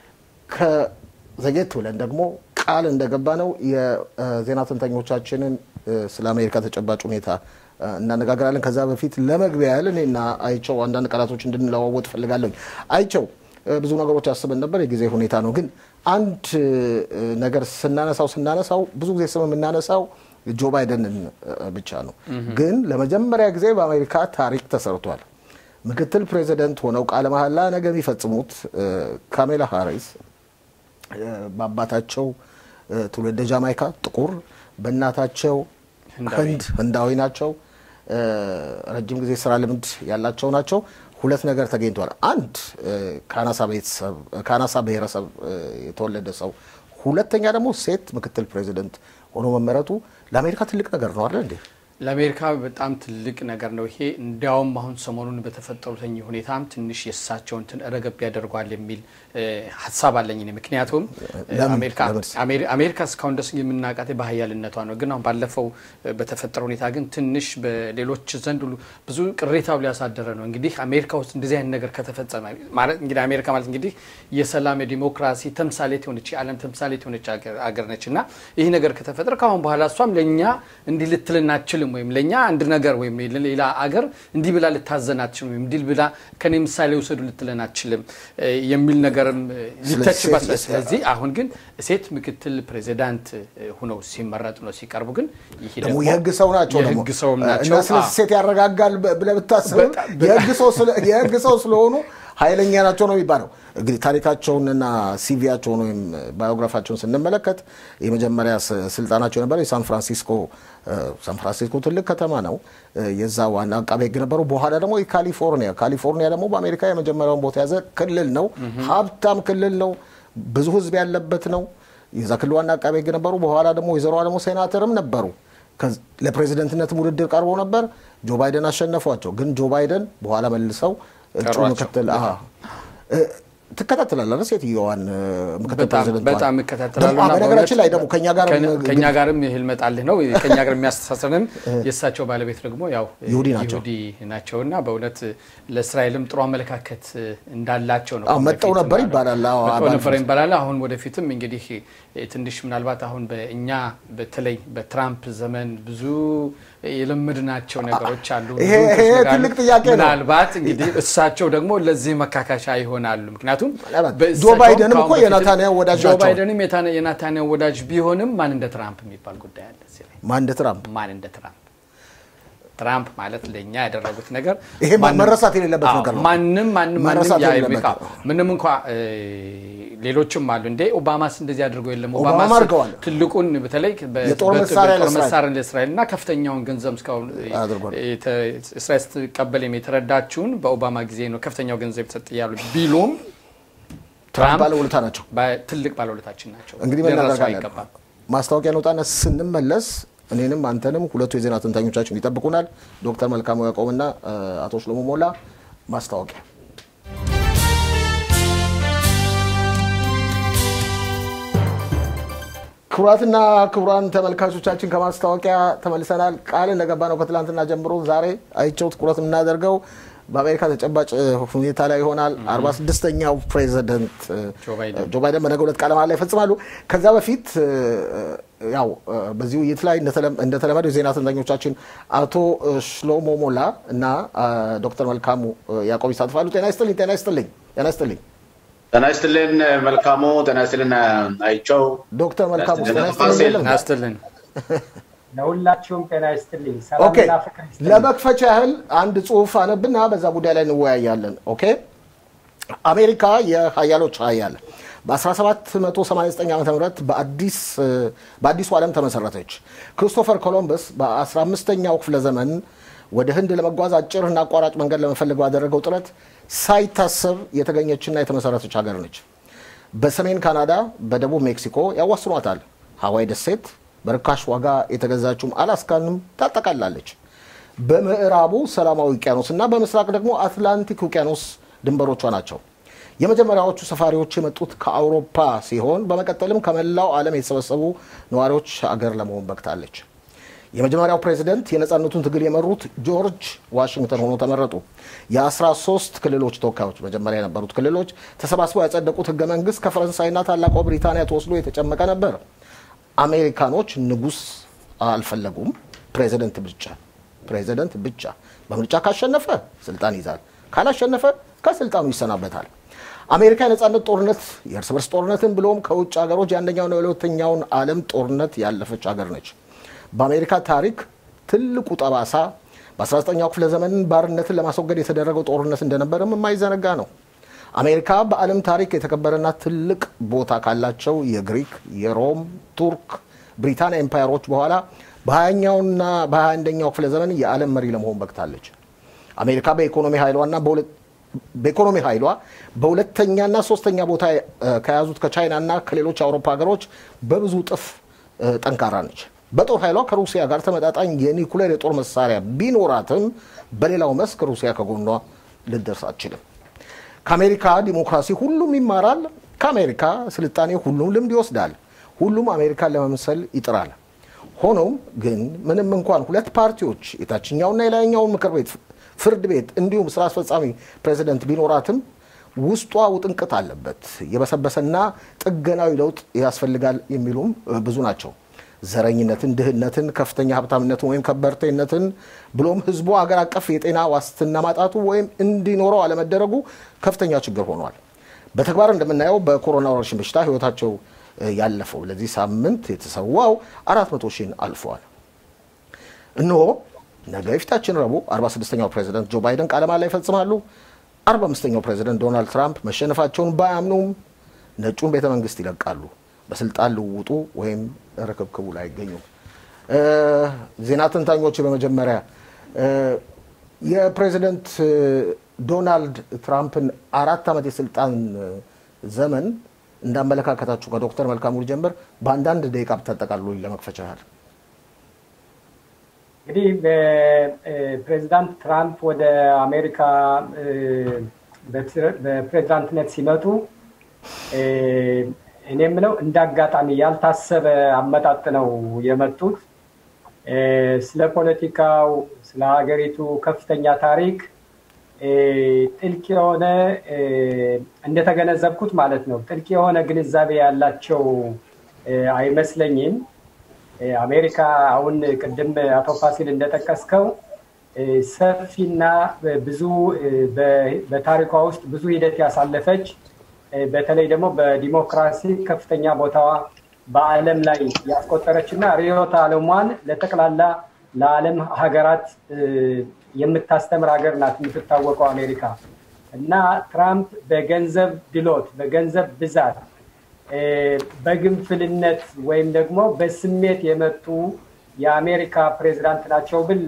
A: ከዘጌት ብለን ደግሞ ቃል እንደገባ ነው የዜና ትንታኞቻችንን ስለ አሜሪካ ተጨባጭ ሁኔታ እናነጋገራለን። ከዛ በፊት ለመግቢያ ያህል እኔና አይቸው አንዳንድ ቃላቶች እንድንለዋወጥ ፈልጋለሁ። አይቸው ብዙ ነገሮች አስበን ነበር፣ የጊዜ ሁኔታ ነው። ግን አንድ ነገር ስናነሳው ስናነሳው ብዙ ጊዜ ስም የምናነሳው ጆ ባይደንን ብቻ ነው። ግን ለመጀመሪያ ጊዜ በአሜሪካ ታሪክ ተሰርቷል። ምክትል ፕሬዚደንት ሆነው ቃለ መሐላ ነገ የሚፈጽሙት ካሜላ ሃሪስ በአባታቸው ትውልደ ጃማይካ ጥቁር፣ በእናታቸው ህንድ ህንዳዊ ናቸው። ረጅም ጊዜ ስራ ልምድ ያላቸው ናቸው። ሁለት ነገር ተገኝቷል። አንድ ከአናሳ ብሔረሰብ የተወለደ ሰው፣ ሁለተኛ ደግሞ ሴት ምክትል ፕሬዚደንት ሆኖ መመረጡ ለአሜሪካ ትልቅ ነገር ነው አይደል እንዴ?
C: ለአሜሪካ በጣም ትልቅ ነገር ነው ይሄ። እንዲያውም አሁን ሰሞኑን በተፈጠሩት ሁኔታም ትንሽ የእሳቸውን ረገብ ያደርጓል የሚል ሀሳብ አለኝ። ምክንያቱም አሜሪካ እስካሁን ደስ የምናውቃት በሀያልነቷ ነው። ግን አሁን ባለፈው በተፈጠረ ሁኔታ ግን ትንሽ በሌሎች ዘንድ ሁሉ ብዙ ቅሬታው ሊያሳደረ ነው። እንግዲህ አሜሪካ ውስጥ እንደዚህ አይነት ነገር ከተፈጸመ ማለት እንግዲህ አሜሪካ ማለት እንግዲህ የሰላም የዲሞክራሲ ተምሳሌት የሆነች የዓለም ተምሳሌት የሆነች አገር ነች እና ይህ ነገር ከተፈጠረ ከአሁን በኋላ እሷም ለእኛ እንዲህ ልትልን አትችልም ወይም ለእኛ አንድ ነገር ወይም ሌላ አገር እንዲህ ብላ ልታዘን አትችልም ወይም እንዲህ ብላ ከኔ ምሳሌ ውሰዱ ልትለን አትችልም የሚል ነገርም ሊተችባት። ስለዚህ አሁን ግን ሴት ምክትል ፕሬዚዳንት ሁነው ሲመረጡ ነው ሲቀርቡ ግን ይሄ
A: ደግሞ የህግ ሰው ናቸው ደግሞ
C: የህግ ሰውም ናቸው
A: እና ስለ ሴት ያረጋጋል ብለህ ብታስብ የህግ ሰው ስለሆኑ ኃይለኛ ናቸው ነው የሚባለው። እንግዲህ ታሪካቸውንና ሲቪያቸውን ወይም ባዮግራፋቸውን ስንመለከት የመጀመሪያ ስልጣናቸው የነበረው የሳን ፍራንሲስኮ ሳን ፍራንሲስኮ ትልቅ ከተማ ነው። የዛ ዋና አቃቤ ህግ ነበሩ። በኋላ ደግሞ የካሊፎርኒያ ካሊፎርኒያ ደግሞ በአሜሪካ የመጀመሪያውን ቦታ የያዘ ክልል ነው። ሀብታም ክልል ነው። ብዙ ህዝብ ያለበት ነው። የዛ ክልል ዋና አቃቤ ህግ ነበሩ። በኋላ ደግሞ ወይዘሮ ደግሞ ሴናተርም ነበሩ። ለፕሬዚደንትነትም ውድድር ቀርቦ ነበር። ጆ ባይደን አሸነፏቸው። ግን ጆ ባይደን በኋላ መልሰው እጩ ምክትል ትከታተላለህ ሴትዮዋን ምክትል ፕሬዚደንት
C: በጣም እከታተላለሁ።
A: በነገራችን ላይ ደግሞ ከኛ ጋር
C: ከኛ ጋርም ይህል መጣልህ ነው ከኛ ጋር የሚያስተሳስረንም የእሳቸው ባለቤት ደግሞ ያው
A: ይሁዲ ናቸው
C: ይሁዲ ናቸው እና በእውነት ለእስራኤልም ጥሩ አመለካከት እንዳላቸው ነው።
A: መጠው ነበር ይባላል።
C: መጠው ነበር ይባላል። አሁን ወደፊትም እንግዲህ ትንሽ ምናልባት አሁን በእኛ በተለይ በትራምፕ ዘመን ብዙ የለመድናቸው ነገሮች አሉ።
A: ይሄ ትልቅ ጥያቄ ነው።
C: ምናልባት እንግዲህ እሳቸው ደግሞ ለዚህ መካካሻ ይሆናሉ። ምክንያቱም
A: ጆ ባይደንም እኮ የናታንያሁ ወዳጅ
C: ጆ
A: ናቸው።
C: ባይደንም የናታንያሁ ወዳጅ ቢሆንም ማን እንደ ትራምፕ የሚባል ጉዳይ አለ እዚህ ላይ።
A: ማን እንደ ትራምፕ
C: ማን እንደ ትራምፕ ትራምፕ ማለት ለእኛ ያደረጉት ነገር
A: ይሄ መረሳት የሌለበት ነገር ነው።
C: ማንም ማንም
A: መረሳት
C: ማንም
A: የሌለበት
C: ያ- ምንም እንኳ ሌሎችም አሉ እንዴ ኦባማስ እንደዚህ አድርገው የለም
A: ኦባማ
C: ኦባማስ
A: አድርገዋል።
C: ትልቁን በተለይ በ-
A: የጦር
C: በ-
A: መሳሪያ
C: በጦር
A: ለእስራኤል
C: መሳሪያ ለእስራኤል እና ከፍተኛውን ገንዘብ እስካሁን
A: አድርጓል።
C: የተ- እስራኤል ስትቀበል የተረዳችውን በኦባማ ጊዜ ነው ከፍተኛው ገንዘብ የተሰጠ ያሉ ቢሉም
A: ትራምፕ ባለውለታ ናቸው።
C: ትልቅ ባለውለታችን ናቸው።
A: እንግዲህ
C: ሊረሱ
A: መናገር
C: አይገባም።
A: ማስታወቂያ ነውጣና ስንመለስ እኔንም አንተንም ሁለቱ የዜና ትንታኞቻችን ይጠብቁናል። ዶክተር መልካሙ ያዕቆብና አቶ ሽሎሞ ሞላ። ማስታወቂያ ክቡራትና ክቡራን ተመልካቾቻችን ከማስታወቂያ ተመልሰናል። ቃል እንደገባ ነው ከትላንትና ጀምሮ ዛሬ አይቸው ትኩረት የምናደርገው በአሜሪካ ተጨባጭ ሁኔታ ላይ ይሆናል። አርባ ስድስተኛው ፕሬዚደንት
C: ጆ ባይደን
A: ጆ ባይደን በነገ ሁለት ቃለ መሃላ ይፈጽማሉ። ከዛ በፊት ያው በዚህ ውይይት ላይ እንደተለመደው የዜና ተንታኞቻችን አቶ ሽሎሞ ሞላ እና ዶክተር መልካሙ ያዕቆብ ይሳትፋሉ። ጤና ይስጥልኝ። ጤና ይስጥልኝ። ጤና ይስጥልኝ።
E: ጤና ይስጥልን መልካሙ። ጤና ይስጥልን አይቸው።
A: ዶክተር መልካሙ ጤና
E: ጤና
A: ይስጥልኝ። የለም?
C: ናስትልን
F: ለሁላችሁም ጤና ይስጥልኝ።
A: ኦኬ
F: ሰላምና ፍቅር ይስጥልኝ።
A: ለመክፈቻ ያህል አንድ ጽሁፍ አነብና በዛ ጉዳይ ላይ እንወያያለን። ኦኬ አሜሪካ የሀያሎች ሀያል በ1789 ዓ ም በአዲሱ ዓለም ተመሰረተች። ክሪስቶፈር ኮሎምበስ በ15ኛው ክፍለ ዘመን ወደ ህንድ ለመጓዝ አጭርና አቋራጭ መንገድ ለመፈለግ ባደረገው ጥረት ሳይታሰብ የተገኘችና የተመሰረተች ሀገር ነች። በሰሜን ካናዳ፣ በደቡብ ሜክሲኮ ያዋስኗታል። ሀዋይ ደሴት በርካሽ ዋጋ የተገዛችውም አላስካንም ታጠቃላለች። በምዕራቡ ሰላማዊ ውቅያኖስ እና በምስራቅ ደግሞ አትላንቲክ ውቅያኖስ ድንበሮቿ ናቸው። የመጀመሪያዎቹ ሰፋሪዎች የመጡት ከአውሮፓ ሲሆን በመቀጠልም ከመላው ዓለም የተሰበሰቡ ነዋሪዎች አገር ለመሆን በቅታለች። የመጀመሪያው ፕሬዚደንት የነፃነቱን ትግል የመሩት ጆርጅ ዋሽንግተን ሆኖ ተመረጡ። የ13 ክልሎች ተወካዮች መጀመሪያ የነበሩት ክልሎች ተሰባስበው ያጸደቁት ህገ መንግስት ከፈረንሳይና ታላቋ ብሪታንያ ተወስዶ የተጨመቀ ነበር። አሜሪካኖች ንጉስ አልፈለጉም፣ ፕሬዚደንት ብቻ ፕሬዚደንት ብቻ። በምርጫ ካሸነፈ ስልጣን ይዛል፣ ካላሸነፈ ከስልጣኑ ይሰናበታል። አሜሪካ የነፃነት ጦርነት፣ የእርስ በርስ ጦርነትን ብሎም ከውጭ ሀገሮች የአንደኛውና የሁለተኛውን ዓለም ጦርነት ያለፈች ሀገር ነች። በአሜሪካ ታሪክ ትልቁ ጠባሳ በ19ኛው ክፍለ ዘመን ባርነትን ለማስወገድ የተደረገው ጦርነት እንደነበረም የማይዘነጋ ነው። አሜሪካ በዓለም ታሪክ የተከበረና ትልቅ ቦታ ካላቸው የግሪክ፣ የሮም፣ ቱርክ፣ ብሪታንያ ኤምፓየሮች በኋላ በ20ኛውና በ21ኛው ክፍለ ዘመን የዓለም መሪ ለመሆን በቅታለች። አሜሪካ በኢኮኖሚ ኃይሏና በኢኮኖሚ ኃይሏ በሁለተኛና ሶስተኛ ቦታ ከያዙት ከቻይናና ከሌሎች የአውሮፓ ሀገሮች በብዙ እጥፍ ጠንካራ ነች። በጦር ኃይሏ ከሩሲያ ጋር ተመጣጣኝ የኒኩሌር የጦር መሳሪያ ቢኖራትም በሌላው መስክ ሩሲያ ከጎኗ ልደርስ አትችልም። ከአሜሪካ ዲሞክራሲ ሁሉም ይማራል። ከአሜሪካ ስልጣኔ ሁሉም ልምድ ይወስዳል። ሁሉም አሜሪካን ለመምሰል ይጥራል። ሆኖም ግን ምንም እንኳን ሁለት ፓርቲዎች የታችኛውና የላይኛውን ምክር ቤት፣ ፍርድ ቤት እንዲሁም ስራ አስፈጻሚ ፕሬዚደንት ቢኖራትም ውስጧ ውጥንቅጥ አለበት። የበሰበሰና ጥገናዊ ለውጥ ያስፈልጋል የሚሉም ብዙ ናቸው። ዘረኝነትን፣ ድህነትን፣ ከፍተኛ ሀብታምነትን ወይም ከበርቴነትን ብሎም ህዝቡ አገር አቀፍ የጤና ዋስትና ማጣቱ ወይም እንዲኖረው አለመደረጉ ከፍተኛ ችግር ሆኗል። በተግባር እንደምናየው በኮሮና ወረርሽኝ በሽታ ህይወታቸው ያለፈው ለዚህ ሳምንት የተሰዋው አራት መቶ ሺህን አልፈዋል። እነሆ ነገ የፊታችን ረቡዕ 46ኛው ፕሬዚደንት ጆ ባይደን ቃለ መሃላ ይፈጽማሉ። 45ኛው ፕሬዚደንት ዶናልድ ትራምፕ መሸነፋቸውን ባያምኑም ነጩን ቤተ መንግስት ይለቃሉ። በስልጣን ልውውጡ ወይም ርክብክቡ ላይ አይገኙም። ዜና ተንታኞች በመጀመሪያ የፕሬዚደንት ዶናልድ ትራምፕን አራት ዓመት የስልጣን ዘመን እንዳመለካከታችሁ ከዶክተር መልካሙ ልጀምር። በአንዳንድ ደቂቃ ብታጠቃሉ ለመክፈቻ ያህል።
F: እንግዲህ ፕሬዚዳንት ትራምፕ ወደ አሜሪካ በፕሬዚዳንትነት ሲመጡ እኔ የምለው እንደ አጋጣሚ ያልታሰበ አመጣጥ ነው የመጡት። ስለ ፖለቲካው፣ ስለ ሀገሪቱ ከፍተኛ ታሪክ ጥልቅ የሆነ እንደተገነዘብኩት ማለት ነው ጥልቅ የሆነ ግንዛቤ ያላቸው አይመስለኝም። አሜሪካ አሁን ቅድም አቶ ፋሲል እንደጠቀስከው ሰፊና ብዙ በታሪኳ ውስጥ ብዙ ሂደት ያሳለፈች በተለይ ደግሞ በዲሞክራሲ ከፍተኛ ቦታዋ በዓለም ላይ ያስቆጠረች እና ርዕዮተ ዓለሟን ለጠቅላላ ለዓለም ሀገራት የምታስተምር ሀገር ናት የምትታወቀው አሜሪካ እና ትራምፕ በገንዘብ ድሎት፣ በገንዘብ ብዛት፣ በግንፍልነት ወይም ደግሞ በስሜት የመጡ የአሜሪካ ፕሬዚዳንት ናቸው ብል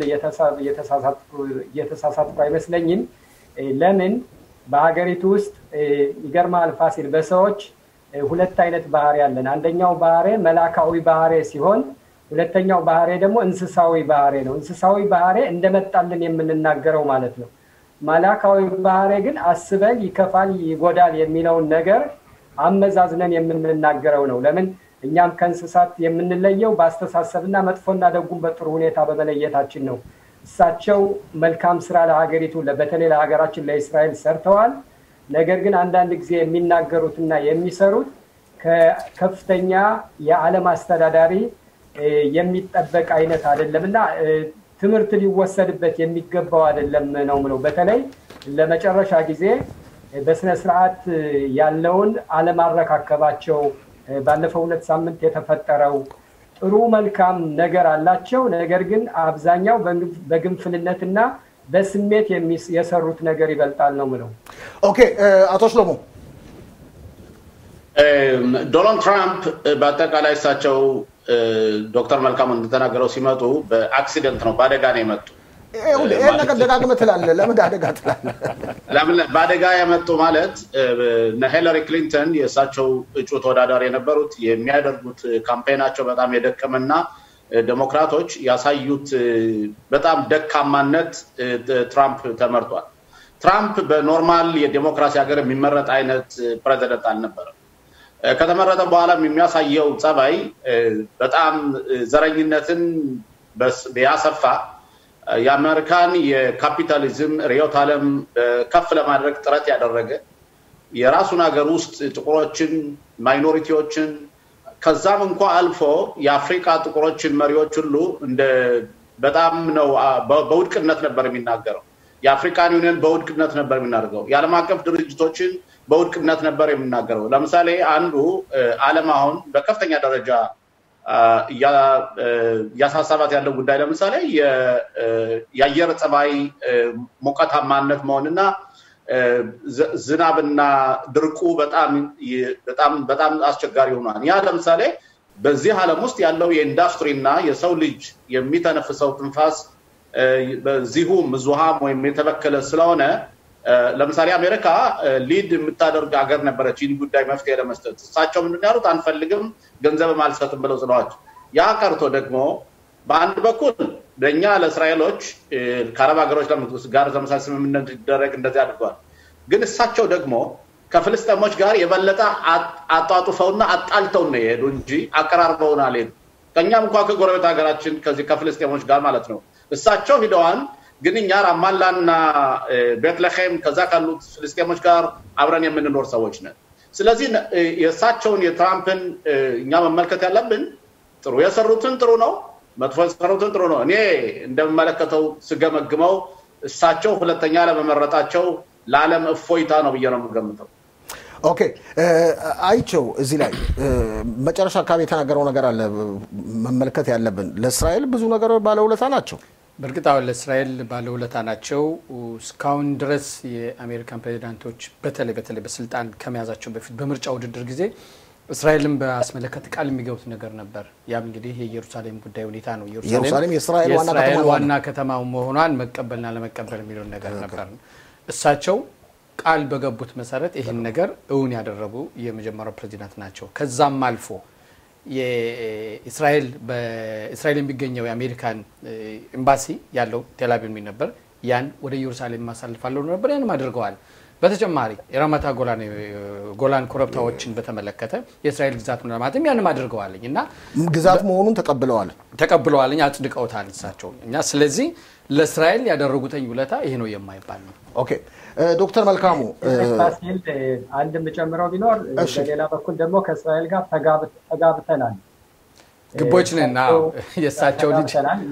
F: የተሳሳትኩ አይመስለኝም። ለምን በሀገሪቱ ውስጥ ይገርማል ፋሲል፣ በሰዎች ሁለት አይነት ባህሪ ያለን። አንደኛው ባህሬ መላካዊ ባህሬ ሲሆን ሁለተኛው ባህሬ ደግሞ እንስሳዊ ባህሬ ነው። እንስሳዊ ባህሬ እንደመጣልን የምንናገረው ማለት ነው። መላካዊ ባህሬ ግን አስበን ይከፋል፣ ይጎዳል የሚለውን ነገር አመዛዝነን የምንናገረው ነው። ለምን እኛም ከእንስሳት የምንለየው በአስተሳሰብና መጥፎና ደጉን በጥሩ ሁኔታ በመለየታችን ነው። እሳቸው መልካም ስራ ለሀገሪቱ በተለይ ለሀገራችን ለእስራኤል ሰርተዋል። ነገር ግን አንዳንድ ጊዜ የሚናገሩትና የሚሰሩት ከከፍተኛ የዓለም አስተዳዳሪ የሚጠበቅ አይነት አይደለም እና ትምህርት ሊወሰድበት የሚገባው አይደለም ነው ምለው። በተለይ ለመጨረሻ ጊዜ በስነ ስርዓት ያለውን አለማረካከባቸው ባለፈው ሁለት ሳምንት የተፈጠረው ጥሩ መልካም ነገር አላቸው። ነገር ግን አብዛኛው በግንፍልነትና በስሜት የሰሩት ነገር ይበልጣል ነው ምለው።
A: ኦኬ አቶ ሽሎሞ
E: ዶናልድ ትራምፕ በአጠቃላይ እሳቸው ዶክተር መልካሙ እንደተናገረው ሲመጡ በአክሲደንት ነው፣ በአደጋ ነው የመጡ።
A: ይህን ነገር ደጋግመህ ትላለህ። ለምን አደጋ ትላለህ?
E: ለምን በአደጋ የመጡ ማለት እነ ሂለሪ ክሊንተን የእሳቸው እጩ ተወዳዳሪ የነበሩት የሚያደርጉት ካምፔናቸው በጣም የደከመና ዴሞክራቶች ያሳዩት በጣም ደካማነት ትራምፕ ተመርቷል። ትራምፕ በኖርማል የዴሞክራሲ ሀገር የሚመረጥ አይነት ፕሬዚደንት አልነበረም። ከተመረጠ በኋላም የሚያሳየው ጸባይ በጣም ዘረኝነትን ያሰፋ የአሜሪካን የካፒታሊዝም ርዕዮተ ዓለም ከፍ ለማድረግ ጥረት ያደረገ የራሱን ሀገር ውስጥ ጥቁሮችን፣ ማይኖሪቲዎችን ከዛም እንኳ አልፎ የአፍሪካ ጥቁሮችን መሪዎች ሁሉ እንደ በጣም ነው በውድቅነት ነበር የሚናገረው። የአፍሪካን ዩኒየን በውድቅነት ነበር የሚናደርገው። የዓለም አቀፍ ድርጅቶችን በውድቅነት ነበር የሚናገረው። ለምሳሌ አንዱ ዓለም አሁን በከፍተኛ ደረጃ እያሳሰባት ያለው ጉዳይ ለምሳሌ የአየር ፀባይ ሞቃታማነት መሆንና ዝናብና ድርቁ በጣም በጣም አስቸጋሪ ሆኗል። ያ ለምሳሌ በዚህ ዓለም ውስጥ ያለው የኢንዱስትሪ እና የሰው ልጅ የሚተነፍሰው ትንፋስ በዚሁ ምዙሃም ወይም የተበከለ ስለሆነ ለምሳሌ አሜሪካ ሊድ የምታደርግ ሀገር ነበረች ይህን ጉዳይ መፍትሄ ለመስጠት። እሳቸው ምንድን ያሉት አንፈልግም፣ ገንዘብም አልሰጥም ብለው ስለዋቸው፣ ያ ቀርቶ ደግሞ በአንድ በኩል ለእኛ ለእስራኤሎች ከአረብ ሀገሮች ጋር ተመሳሳይ ስምምነት እንዲደረግ እንደዚህ አድርገዋል። ግን እሳቸው ደግሞ ከፍልስጤሞች ጋር የበለጠ አጧጡፈውና አጣልተው ነው የሄዱ እንጂ አቀራርበውን አልሄዱ። ከእኛም እንኳ ከጎረቤት ሀገራችን ከዚህ ከፍልስጤሞች ጋር ማለት ነው እሳቸው ሂደዋል። ግን እኛ ራማላና ቤትለሄም ከዛ ካሉት ፍልስጤሞች ጋር አብረን የምንኖር ሰዎች ነን። ስለዚህ የእሳቸውን የትራምፕን እኛ መመልከት ያለብን ጥሩ የሰሩትን ጥሩ ነው፣ መጥፎ የሰሩትን ጥሩ ነው። እኔ እንደምመለከተው ስገመግመው እሳቸው ሁለተኛ ለመመረጣቸው ለዓለም እፎይታ ነው ብዬ ነው የምገምተው።
A: ኦኬ አይቸው እዚህ ላይ መጨረሻ አካባቢ የተናገረው ነገር አለ መመልከት ያለብን። ለእስራኤል ብዙ ነገር ባለውለታ ናቸው።
C: በእርግጥ አሁን ለእስራኤል ባለውለታ ናቸው። እስካሁን ድረስ የአሜሪካን ፕሬዚዳንቶች በተለይ በተለይ በስልጣን ከመያዛቸው በፊት በምርጫ ውድድር ጊዜ እስራኤልን በአስመለከት ቃል የሚገቡት ነገር ነበር። ያም እንግዲህ የኢየሩሳሌም ጉዳይ ሁኔታ ነው።
A: ኢየሩሳሌም የእስራኤል
C: ዋና ከተማ መሆኗን መቀበልና ለመቀበል የሚለውን ነገር ነበር። እሳቸው ቃል በገቡት መሰረት ይህን ነገር እውን ያደረጉ የመጀመሪያው ፕሬዚዳንት ናቸው። ከዛም አልፎ የእስራኤል በእስራኤል የሚገኘው የአሜሪካን ኤምባሲ ያለው ቴልአቪቭ የሚል ነበር። ያን ወደ ኢየሩሳሌም ማሳልፋለሁ ነበር። ያንም አድርገዋል። በተጨማሪ የራማታ ጎላን ኮረብታዎችን በተመለከተ የእስራኤል ግዛት ነው ለማለትም ያንም አድርገዋልኝ እና
A: ግዛት መሆኑን ተቀብለዋል
C: ተቀብለዋልኝ አጽድቀውታል እሳቸው እኛ ስለዚህ ለእስራኤል ያደረጉትኝ ውለታ ይሄ ነው የማይባል ነው።
A: ኦኬ ዶክተር መልካሙ
F: ፋሲል አንድ የምጨምረው ቢኖር በሌላ በኩል ደግሞ ከእስራኤል ጋር ተጋብተናል
C: ግቦች ነን የእሳቸው ልጅ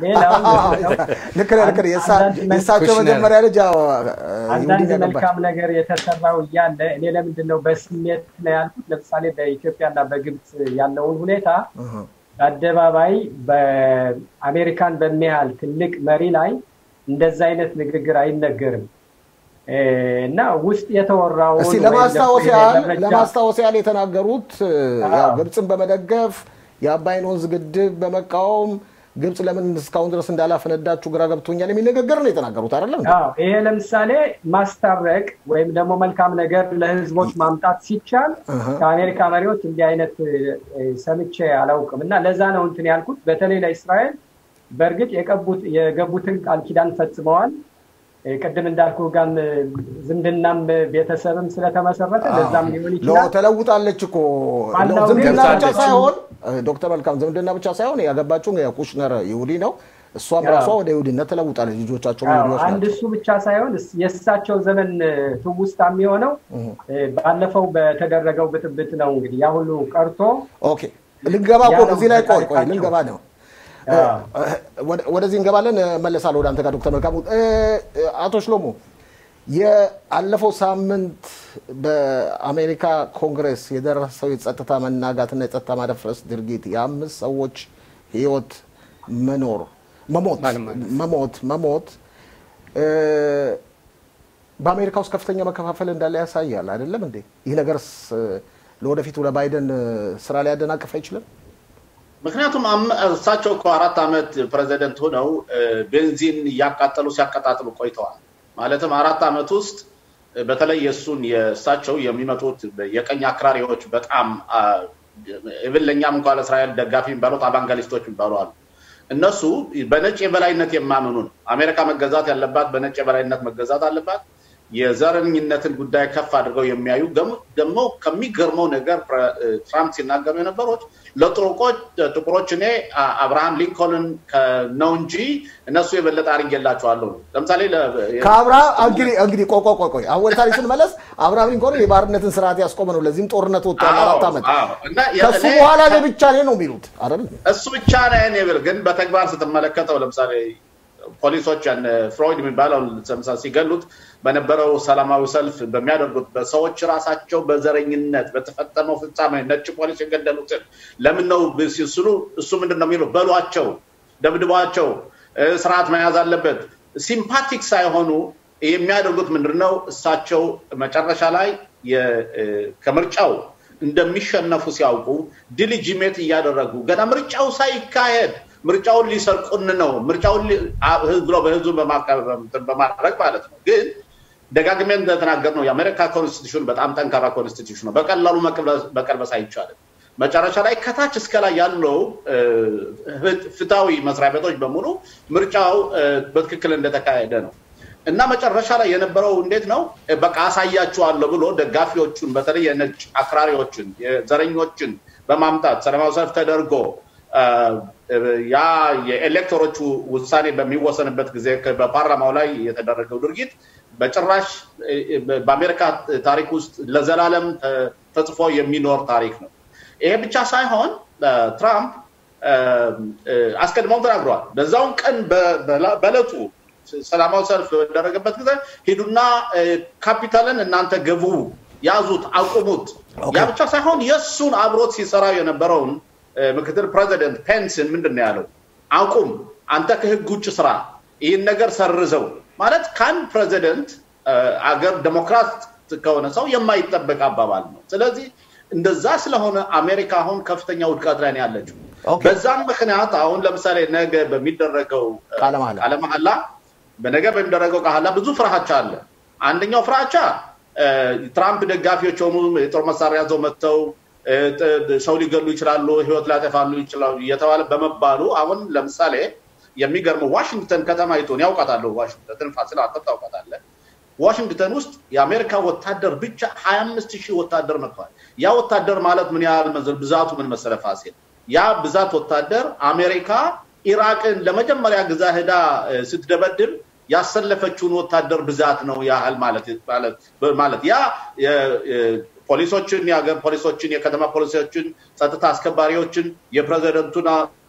A: ልክ ነህ ልክ ነህ የእሳቸው መጀመሪያ ልጅ
F: አንዳንድ መልካም ነገር የተሰራው እያለ እኔ ለምንድን ነው በስሜት ነው ያልኩት ለምሳሌ በኢትዮጵያና በግብፅ ያለውን ሁኔታ በአደባባይ በአሜሪካን በሚያህል ትልቅ መሪ ላይ እንደዛ አይነት ንግግር አይነገርም እና ውስጥ የተወራውን
A: እስቲ ለማስታወስ ያህል ለማስታወስ ያህል የተናገሩት ግብፅን በመደገፍ የአባይን ወንዝ ግድብ በመቃወም ግብፅ ለምን እስካሁን ድረስ እንዳላፈነዳችሁ ግራ ገብቶኛል የሚል ንግግር ነው የተናገሩት አይደለም
F: ይሄ ለምሳሌ ማስታረቅ ወይም ደግሞ መልካም ነገር ለህዝቦች ማምጣት ሲቻል ከአሜሪካ መሪዎች እንዲህ አይነት ሰምቼ አላውቅም እና ለዛ ነው እንትን ያልኩት በተለይ ለእስራኤል በእርግጥ የገቡትን ቃል ኪዳን ፈጽመዋል ቅድም እንዳልኩ ጋም ዝምድናም ቤተሰብም ስለተመሰረተ ለዛም ሊሆን ይችላል
A: ተለውጣለች እኮ ዝምድና ብቻ ሳይሆን ዶክተር መልካም ዝምድና ብቻ ሳይሆን ያገባችው የኩሽነር ይሁዲ ነው እሷም ራሷ ወደ ይሁዲነት ተለውጣለች ልጆቻቸው ይሁዲዎች
F: አንድ እሱ ብቻ ሳይሆን የእሳቸው ዘመን ትውስታ የሚሆነው ባለፈው በተደረገው ብጥብጥ ነው እንግዲህ ያ ሁሉ ቀርቶ
A: ኦኬ ልንገባ እኮ እዚህ ላይ ቆይ ቆይ ልንገባ ነው ወደዚህ እንገባለን መለሳለሁ ወደ አንተ ጋር ዶክተር መልካሙ አቶ ሽሎሞ የአለፈው ሳምንት በአሜሪካ ኮንግረስ የደረሰው የጸጥታ መናጋትና የጸጥታ ማደፍረስ ድርጊት የአምስት ሰዎች ህይወት መኖር መሞት መሞት መሞት በአሜሪካ ውስጥ ከፍተኛ መከፋፈል እንዳለ ያሳያል አይደለም እንዴ ይህ ነገርስ ለወደፊቱ ለባይደን ስራ ሊያደናቅፍ አይችልም
E: ምክንያቱም እሳቸው እኮ አራት ዓመት ፕሬዚደንት ሆነው ቤንዚን እያቃጠሉ ሲያቀጣጥሉ ቆይተዋል። ማለትም አራት ዓመት ውስጥ በተለይ የእሱን የእሳቸው የሚመጡት የቀኝ አክራሪዎች በጣም ኢቭን ለእኛም እንኳ ለእስራኤል ደጋፊ የሚባሉት አባንጋሊስቶች የሚባሉ አሉ። እነሱ በነጭ የበላይነት የማምኑ ነው። አሜሪካ መገዛት ያለባት በነጭ የበላይነት መገዛት አለባት። የዘረኝነትን ጉዳይ ከፍ አድርገው የሚያዩ ደግሞ ከሚገርመው ነገር ትራምፕ ሲናገሩ የነበሩት ለጥቁሮች እኔ አብርሃም ሊንኮልን ነው እንጂ እነሱ የበለጠ አድርጌላቸዋለሁ ነው። ለምሳሌ
A: ከአብርሃም እንግዲህ እንግዲህ ቆይ ቆይ ቆይ አሁን ወደ ታሪክ ስንመለስ አብርሃም ሊንኮልን የባርነትን ስርዓት ያስቆመ ነው። ለዚህም ጦርነት ወጥቶ አራት ዓመት ከሱ በኋላ እኔ ብቻ ነኝ ነው የሚሉት አይደል?
E: እሱ ብቻ ነኝ ብል ግን በተግባር ስትመለከተው ለምሳሌ ፖሊሶች ፍሮይድ የሚባለው ሲገሉት በነበረው ሰላማዊ ሰልፍ በሚያደርጉት በሰዎች ራሳቸው በዘረኝነት በተፈጸመው ፍጻሜ ነጭ ፖሊስ የገደሉትን ለምን ነው ሲስሉ እሱ ምንድን ነው የሚለው በሏቸው፣ ደብድቧቸው፣ ስርዓት መያዝ አለበት። ሲምፓቲክ ሳይሆኑ የሚያደርጉት ምንድን ነው? እሳቸው መጨረሻ ላይ ከምርጫው እንደሚሸነፉ ሲያውቁ ዲሊጂሜት እያደረጉ ገና ምርጫው ሳይካሄድ ምርጫውን ሊሰርቁን ነው ምርጫውን ብሎ በህዝቡ በማድረግ ማለት ነው። ግን ደጋግሜ እንደተናገር ነው የአሜሪካ ኮንስቲቱሽን በጣም ጠንካራ ኮንስቲቱሽን ነው። በቀላሉ መቀልበስ አይቻልም። መጨረሻ ላይ ከታች እስከ ላይ ያለው ፍትሃዊ መስሪያ ቤቶች በሙሉ ምርጫው በትክክል እንደተካሄደ ነው እና መጨረሻ ላይ የነበረው እንዴት ነው በቃ አሳያችኋለሁ ብሎ ደጋፊዎቹን በተለይ የነጭ አክራሪዎችን የዘረኞችን በማምጣት ሰላማዊ ሰልፍ ተደርጎ ያ የኤሌክተሮቹ ውሳኔ በሚወሰንበት ጊዜ በፓርላማው ላይ የተደረገው ድርጊት በጭራሽ በአሜሪካ ታሪክ ውስጥ ለዘላለም ተጽፎ የሚኖር ታሪክ ነው። ይሄ ብቻ ሳይሆን ትራምፕ አስቀድመው ተናግረዋል። በዛውን ቀን በዕለቱ ሰላማዊ ሰልፍ በደረገበት ጊዜ ሂዱና ካፒታልን እናንተ ገቡ፣ ያዙት፣ አቁሙት። ያ ብቻ ሳይሆን የእሱን አብሮት ሲሰራ የነበረውን ምክትል ፕሬዚደንት ፔንስን ምንድን ነው ያለው? አቁም፣ አንተ ከህግ ውጭ ስራ፣ ይህን ነገር ሰርዘው ማለት ከአንድ ፕሬዚደንት አገር ዴሞክራት ከሆነ ሰው የማይጠበቅ አባባል ነው። ስለዚህ እንደዛ ስለሆነ አሜሪካ አሁን ከፍተኛ ውድቀት ላይ ነው ያለችው። በዛም ምክንያት አሁን ለምሳሌ ነገ በሚደረገው ቃለ መሐላ በነገ በሚደረገው ቃላ ብዙ ፍርሃቻ አለ። አንደኛው ፍርሃቻ ትራምፕ ደጋፊዎች የሆኑ የጦር መሳሪያ ይዘው መጥተው ሰው ሊገሉ ይችላሉ፣ ህይወት ሊያጠፋሉ ይችላሉ እየተባለ በመባሉ አሁን ለምሳሌ የሚገርመው ዋሽንግተን ከተማይቱን ያውቃታለሁ። ዋሽንግተን ፋሲል አንተ ታውቃታለህ። ዋሽንግተን ውስጥ የአሜሪካ ወታደር ብቻ ሀያ አምስት ሺህ ወታደር መጥቷል። ያ ወታደር ማለት ምን ያህል ብዛቱ ምን መሰለ ፋሲል? ያ ብዛት ወታደር አሜሪካ ኢራቅን ለመጀመሪያ ግዛ ሄዳ ስትደበድብ ያሰለፈችውን ወታደር ብዛት ነው ያህል ማለት ያ ፖሊሶችን፣ የሀገር ፖሊሶችን፣ የከተማ ፖሊሶችን፣ ጸጥታ አስከባሪዎችን፣ የፕሬዚደንቱን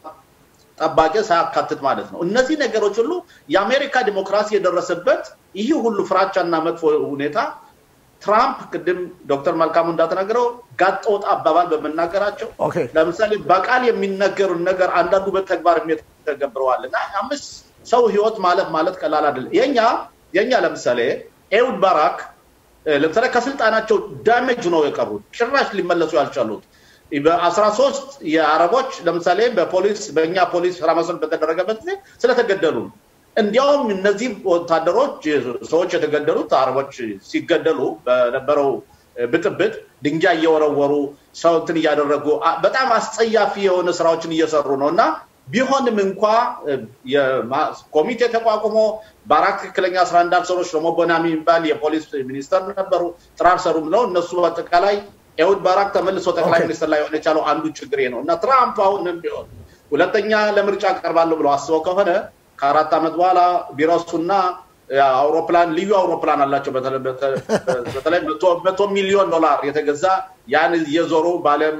E: ጠባቂ ሳያካትት ማለት ነው። እነዚህ ነገሮች ሁሉ የአሜሪካ ዲሞክራሲ የደረሰበት ይህ ሁሉ ፍራቻና መጥፎ ሁኔታ ትራምፕ ቅድም ዶክተር መልካሙ እንዳተናገረው ጋጠ ወጥ አባባል በመናገራቸው ለምሳሌ በቃል የሚነገሩን ነገር አንዳንዱ በተግባር የሚተገብረዋል እና አምስት ሰው ህይወት ማለት ማለት ቀላል አይደለም። የኛ የኛ ለምሳሌ ኤውድ ባራክ ለምሳሌ ከስልጣናቸው ዳሜጅ ነው የቀሩት፣ ጭራሽ ሊመለሱ ያልቻሉት በአስራ ሶስት የአረቦች ለምሳሌ በፖሊስ በእኛ ፖሊስ ሰላማዊ በተደረገበት ጊዜ ስለተገደሉ እንዲያውም እነዚህ ወታደሮች ሰዎች የተገደሉት አረቦች ሲገደሉ በነበረው ብጥብጥ ድንጋይ እየወረወሩ ሰው እንትን እያደረጉ በጣም አስጸያፊ የሆነ ስራዎችን እየሰሩ ነው እና ቢሆንም እንኳ ኮሚቴ ተቋቁሞ በአራት ትክክለኛ ስራ እንዳልሰሩ ሽሎሞ ቦናሚ የሚባል የፖሊስ ሚኒስተር ነበሩ። ጥራር ሰሩም ነው እነሱ በአጠቃላይ ኤሁድ ባራክ ተመልሶ ጠቅላይ ሚኒስትር ላይ ሆነ የቻለው አንዱ ችግር ነው እና ትራምፕ አሁንም ቢሆን ሁለተኛ ለምርጫ ቀርባለሁ ብለው አስበው ከሆነ ከአራት ዓመት በኋላ ቢረሱና አውሮፕላን ልዩ አውሮፕላን አላቸው። በተለይ መቶ ሚሊዮን ዶላር የተገዛ ያን እየዞሩ በዓለም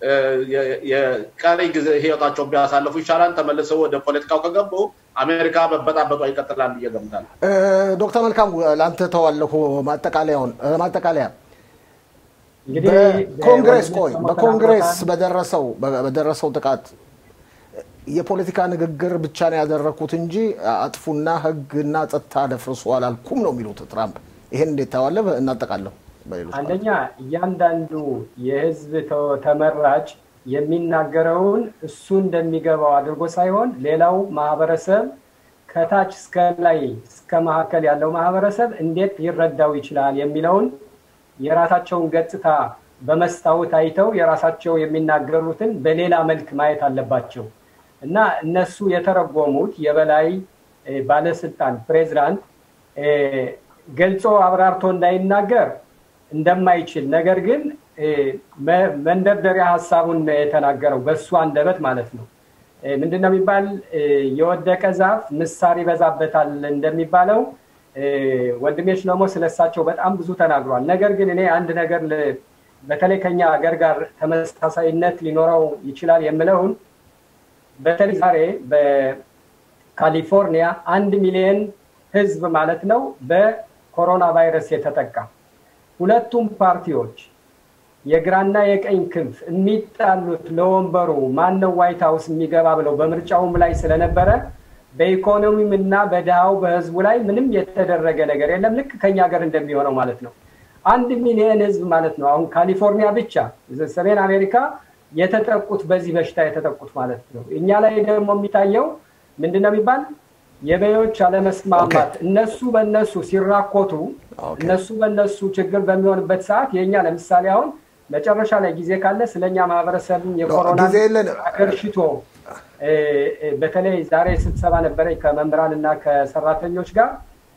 E: የቀሪ ጊዜ ህይወታቸውን ቢያሳልፉ ይሻላል። ተመልሰው ወደ ፖለቲካው ከገቡ አሜሪካ መበጣበጧ ይቀጥላል ብዬ እገምታለሁ።
A: ዶክተር መልካም ለአንተ ተዋለሁ ማጠቃለያውን ማጠቃለያ በኮንግሬስ ቆይ በኮንግሬስ በደረሰው በደረሰው ጥቃት የፖለቲካ ንግግር ብቻ ነው ያደረግኩት እንጂ አጥፉና ህግና ጸጥታ ደፍርሱ አላልኩም ነው የሚሉት ትራምፕ። ይሄን እንዴት ታዋለህ? እናጠቃለሁ።
F: አንደኛ እያንዳንዱ የህዝብ ተመራጭ የሚናገረውን እሱ እንደሚገባው አድርጎ ሳይሆን ሌላው ማህበረሰብ ከታች እስከ ላይ እስከ መካከል ያለው ማህበረሰብ እንዴት ሊረዳው ይችላል የሚለውን የራሳቸውን ገጽታ በመስታወት አይተው የራሳቸው የሚናገሩትን በሌላ መልክ ማየት አለባቸው። እና እነሱ የተረጎሙት የበላይ ባለስልጣን ፕሬዚዳንት ገልጾ አብራርቶ እንዳይናገር እንደማይችል ነገር ግን መንደርደሪያ ሀሳቡን የተናገረው በእሱ አንደበት ማለት ነው። ምንድነው የሚባል የወደቀ ዛፍ ምሳር ይበዛበታል እንደሚባለው ወንድሜች ደግሞ ስለሳቸው በጣም ብዙ ተናግሯል። ነገር ግን እኔ አንድ ነገር በተለይ ከኛ ሀገር ጋር ተመሳሳይነት ሊኖረው ይችላል የምለውን በተለይ ዛሬ በካሊፎርኒያ አንድ ሚሊዮን ህዝብ ማለት ነው በኮሮና ቫይረስ የተጠቃ ሁለቱም ፓርቲዎች የግራና የቀኝ ክንፍ የሚጣሉት ለወንበሩ ማነው ዋይት ሀውስ የሚገባ ብለው በምርጫውም ላይ ስለነበረ በኢኮኖሚም እና በድሃው በህዝቡ ላይ ምንም የተደረገ ነገር የለም። ልክ ከኛ ሀገር እንደሚሆነው ማለት ነው። አንድ ሚሊዮን ህዝብ ማለት ነው። አሁን ካሊፎርኒያ ብቻ ሰሜን አሜሪካ የተጠቁት በዚህ በሽታ የተጠቁት ማለት ነው። እኛ ላይ ደግሞ የሚታየው ምንድነው የሚባል የበዮች አለመስማማት እነሱ በእነሱ ሲራኮቱ እነሱ በእነሱ ችግር በሚሆንበት ሰዓት የእኛ ለምሳሌ አሁን መጨረሻ ላይ ጊዜ ካለ ስለኛ ማህበረሰብ የኮሮና አገርሽቶ በተለይ ዛሬ ስብሰባ ነበረ ከመምህራን እና ከሰራተኞች ጋር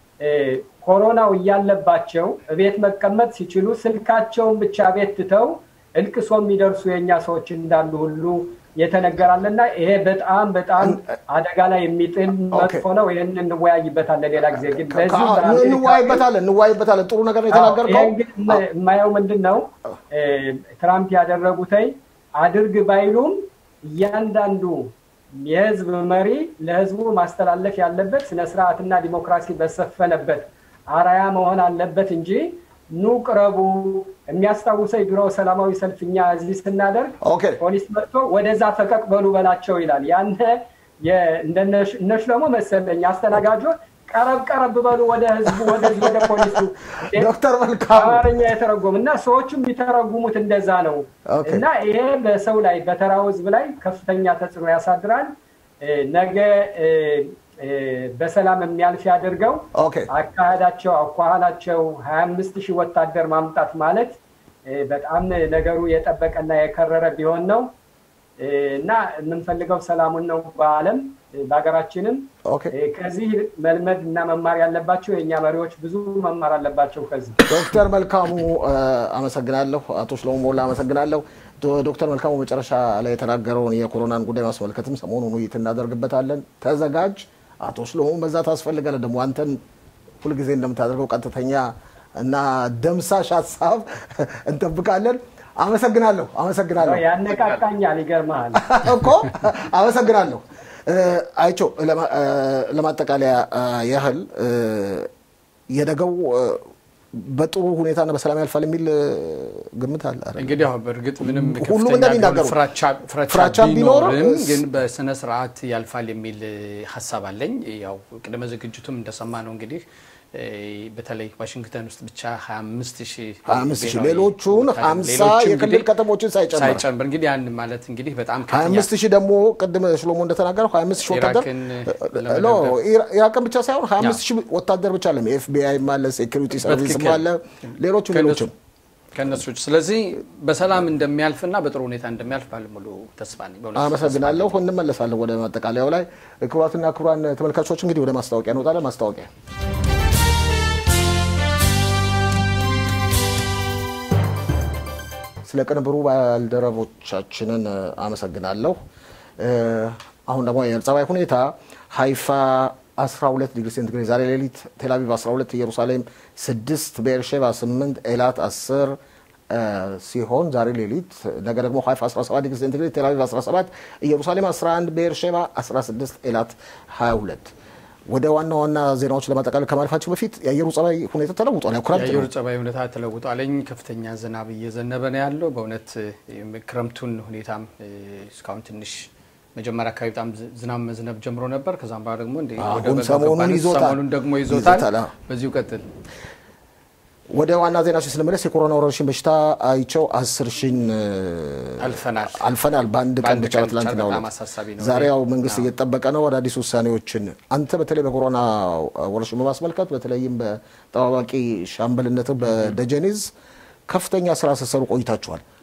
F: ኮሮናው እያለባቸው እቤት መቀመጥ ሲችሉ ስልካቸውን ብቻ ቤት ትተው እልቅሶ የሚደርሱ የእኛ ሰዎች እንዳሉ ሁሉ የተነገራልና ይሄ በጣም በጣም አደጋ ላይ የሚጥል መጥፎ ነው። ይህን እንወያይበታለን ሌላ ጊዜ። ግን
A: እንወያይበታለን እንወያይበታለን። ጥሩ ነገር የተናገርከው
F: የማየው ምንድን ነው ትራምፕ ያደረጉተይ አድርግ ባይሉም እያንዳንዱ የህዝብ መሪ ለህዝቡ ማስተላለፍ ያለበት ስነስርዓትና ዲሞክራሲ በሰፈነበት አራያ መሆን አለበት እንጂ ኑ ቅረቡ። የሚያስታውሰኝ ድሮ ሰላማዊ ሰልፍ እኛ እዚህ ስናደርግ ፖሊስ መጥቶ ወደዛ ፈቀቅ በሉ በላቸው ይላል። ያነ እነሽ ደግሞ መሰለኝ አስተናጋጆ ቀረብ ቀረብ በሉ ወደ ህዝቡ ወደዚህ ወደ ፖሊሱ
A: ዶክተር መልካሙ
F: አማርኛ የተረጎም እና ሰዎቹም የሚተረጉሙት እንደዛ ነው እና ይሄ በሰው ላይ በተራው ህዝብ ላይ ከፍተኛ ተጽዕኖ ያሳድራል። ነገ በሰላም የሚያልፍ ያደርገው አካሄዳቸው አኳኋናቸው ሀያ አምስት ሺህ ወታደር ማምጣት ማለት በጣም ነገሩ የጠበቀና የከረረ ቢሆን ነው እና የምንፈልገው ሰላሙን ነው በአለም በሀገራችንም ከዚህ መልመድ እና መማር ያለባቸው የእኛ መሪዎች ብዙ መማር አለባቸው። ከዚህ
A: ዶክተር መልካሙ አመሰግናለሁ። አቶ ሽሎሞ ሞላ አመሰግናለሁ። ዶክተር መልካሙ መጨረሻ ላይ የተናገረውን የኮሮናን ጉዳይ ማስመልከትም ሰሞኑን ውይይት እናደርግበታለን። ተዘጋጅ። አቶ ሽሎሞ በዛ ታስፈልጋለ። ደግሞ አንተን ሁልጊዜ እንደምታደርገው ቀጥተኛ እና ደምሳሽ ሀሳብ እንጠብቃለን። አመሰግናለሁ። አመሰግናለሁ።
F: ያነቃቃኛል። ይገርመሃል
A: እኮ አመሰግናለሁ። አይቸው ለማጠቃለያ ያህል የነገው በጥሩ ሁኔታና በሰላም ያልፋል የሚል ግምት አለ።
C: እንግዲህ አሁን በእርግጥ ምንም
A: ሁሉም እንደሚናገሩ
C: ፍራቻ ቢኖርም ግን በስነ ስርዓት ያልፋል የሚል ሀሳብ አለኝ። ያው ቅድመ ዝግጅቱም እንደሰማ ነው እንግዲህ በተለይ ዋሽንግተን ውስጥ ብቻ 25 ሺህ
A: ሌሎቹን 50 የክልል ከተሞችን ሳይጨምር
C: ሳይጨምር እንግዲህ ያን ማለት እንግዲህ በጣም
A: 25 ሺህ ደግሞ ቅድም ሽሎሞ እንደተናገረው 25 ሺህ ወታደር ኢራቅን ብቻ ሳይሆን 25 ሺህ ወታደር ብቻ አለም ኤፍቢአይ አለ፣ ሴኩሪቲ ሰርቪስም አለ፣ ሌሎቹ ሌሎችም
C: ከነሱ ስለዚህ በሰላም እንደሚያልፍና በጥሩ ሁኔታ እንደሚያልፍ ባለሙሉ ተስፋ ነኝ።
A: አመሰግናለሁ። እንመለሳለን ወደ ማጠቃለያው ላይ። ክቡራትና ክቡራን ተመልካቾች እንግዲህ ወደ ማስታወቂያ እንወጣለን። ማስታወቂያ ስለ ቅንብሩ ባልደረቦቻችንን አመሰግናለሁ። አሁን ደግሞ የአየር ጸባይ ሁኔታ ሀይፋ 12 ዲግሪ ሴንቲግሬድ ዛሬ ሌሊት፣ ቴልአቪቭ 12፣ ኢየሩሳሌም 6፣ ቤርሼባ 8፣ ኤላት 10 ሲሆን ዛሬ ሌሊት ነገ ደግሞ ሀይፋ 17 ዲግሪ ሴንቲግሬድ፣ ቴልአቪቭ 17፣ ኢየሩሳሌም 11፣ ቤርሼባ 16፣ ኤላት 22 ወደ ዋና ዋና ዜናዎች ለማጠቃለል ከማለፋቸው በፊት የአየሩ ጸባይ ሁኔታ ተለውጧል። ያው ክረምት
C: የአየሩ ጸባይ ሁኔታ ተለውጧለኝ። ከፍተኛ ዝናብ እየዘነበ ነው ያለው። በእውነት ክረምቱን ሁኔታም እስካሁን ትንሽ መጀመሪያ አካባቢ በጣም ዝናብ መዝነብ ጀምሮ ነበር። ከዛም በኋላ ደግሞ ሰሞኑን ደግሞ ይዞታል። በዚሁ ቀጥል።
A: ወደ ዋና ዜናዎች ስንመለስ የኮሮና ወረርሽኝ በሽታ አይቸው አስር ሺን
C: አልፈናል
A: አልፈናል በአንድ ቀን ብቻ ትላንትና ዛሬ ያው መንግስት እየተጠበቀ ነው አዳዲስ ውሳኔዎችን። አንተ በተለይ በኮሮና ወረርሽኝ በማስመልከት በተለይም በጠባባቂ ሻምበልነት በደጀኒዝ ከፍተኛ ስራ ስትሰሩ ቆይታችኋል።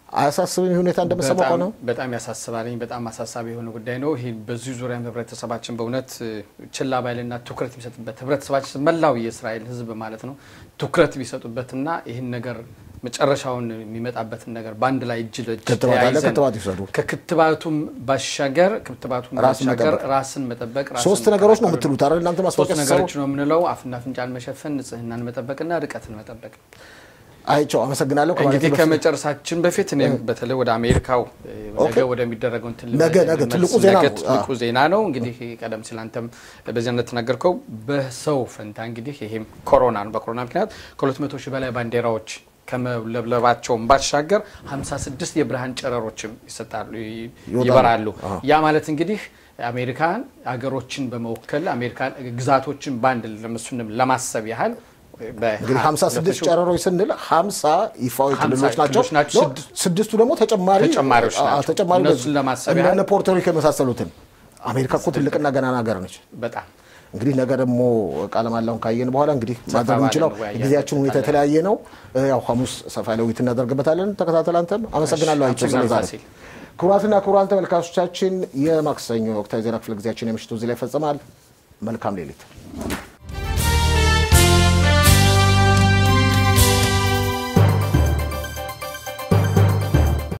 A: አያሳስብም? ይህ ሁኔታ እንደምሰማው
C: በጣም-
A: ነው።
C: በጣም ያሳስባልኝ። በጣም አሳሳቢ የሆነ ጉዳይ ነው። ይህ በዚህ ዙሪያ ህብረተሰባችን በእውነት እ፣ ችላ ባይልና ትኩረት ቢሰጥበት ህብረተሰባችን መላው የእስራኤል ህዝብ ማለት ነው ትኩረት ቢሰጡበትና ይህን ነገር መጨረሻውን የሚመጣበትን ነገር በአንድ ላይ እጅ ለእጅ
A: ክትባት አለ፣
C: ተያይዘን
A: ክትባት ይውሰዱ።
C: ከክትባቱም ባሻገር ክትባቱም
A: ራስን
C: ባሻገር
A: መጠበቅ።
C: ራስን መጠበቅ ራስን
A: ሶስት ነገሮች ነው
C: መከላከል
A: የምትሉት አይደል? እናንተ
C: ሶስት
A: ማስታወቂያ ስትሰሩ
C: ነገሮች ነው የምንለው። አፍና አፍንጫን መሸፈን፣ ንጽህናን መጠበቅና ርቀትን መጠበቅ።
A: አይቼው አመሰግናለሁ። ከማለቴ
C: እንግዲህ
A: በፊት
C: ከመጨረሳችን በፊት እኔም በተለይ ወደ አሜሪካው እ፣ ነገ
A: ኦኬ።
C: ወደሚደረገው እንትን
A: ነገ
C: ልመልስ-
A: ነገ
C: ልመልስ።
A: ትልቁ ዜና
C: ነገ
A: ነው።
C: ትልቁ
A: አዎ።
C: ዜና ነው። እንግዲህ ቀደም ሲል አንተም በዚህ እንደተናገርከው በሰው ፈንታ እንግዲህ ይሄም ኮሮና ነው። በኮሮና ምክንያት ከ200 ሺህ በላይ ባንዲራዎች ከመለብለባቸውም ባሻገር 56 የብርሃን ጨረሮችም ይሰጣሉ ይ-
A: ይወጣሉ።
C: ይበራሉ።
A: አዎ።
C: ያ ማለት እንግዲህ አሜሪካን አገሮችን በመወከል አሜሪካን ግዛቶችን በአንድ ለምሱንም ለማሰብ ያህል በ-
A: እንግዲህ 56 ጨረሮች ስንል 50 ይፋዊ
C: 50
A: ክልሎች ናቸው።
C: ክልሎች ናቸው።
A: ነው። ስድስቱ ደግሞ ተጨማሪ
C: ተጨማሪዎች
A: አ-
C: ናቸው።
A: ተጨማሪ
C: እነሱን ለማሰብ
A: እንደነ
C: ያህል-
A: ፖርቶሪኮ የመሳሰሉትን አሜሪካ እኮ ትልቅና ገናና ሀገር ነች።
C: በጣም
A: እንግዲህ ነገ ደግሞ ቃለ መሃላውን ካየን በኋላ እንግዲህ ማድረግ
C: ባለ
A: የምንችለው
C: እንወያያለን።
A: ጊዜያችን ሁኔታ የተለያየ ነው። እ፣ ያው ሐሙስ ሰፋ ያለ ውይይት እናደርግበታለን። ተከታተል። አንተም አመሰግናለሁ። አይቼው
C: አመሰግናለሁ
A: ስለዛሬ
C: ፋሲል።
A: ክቡራትና ክቡራን ተመልካቾቻችን የማክሰኞ ወቅታዊ ዜና ክፍለ ጊዜያችን የምሽቱ እዚህ ላይ ይፈጸማል። መልካም ሌሊት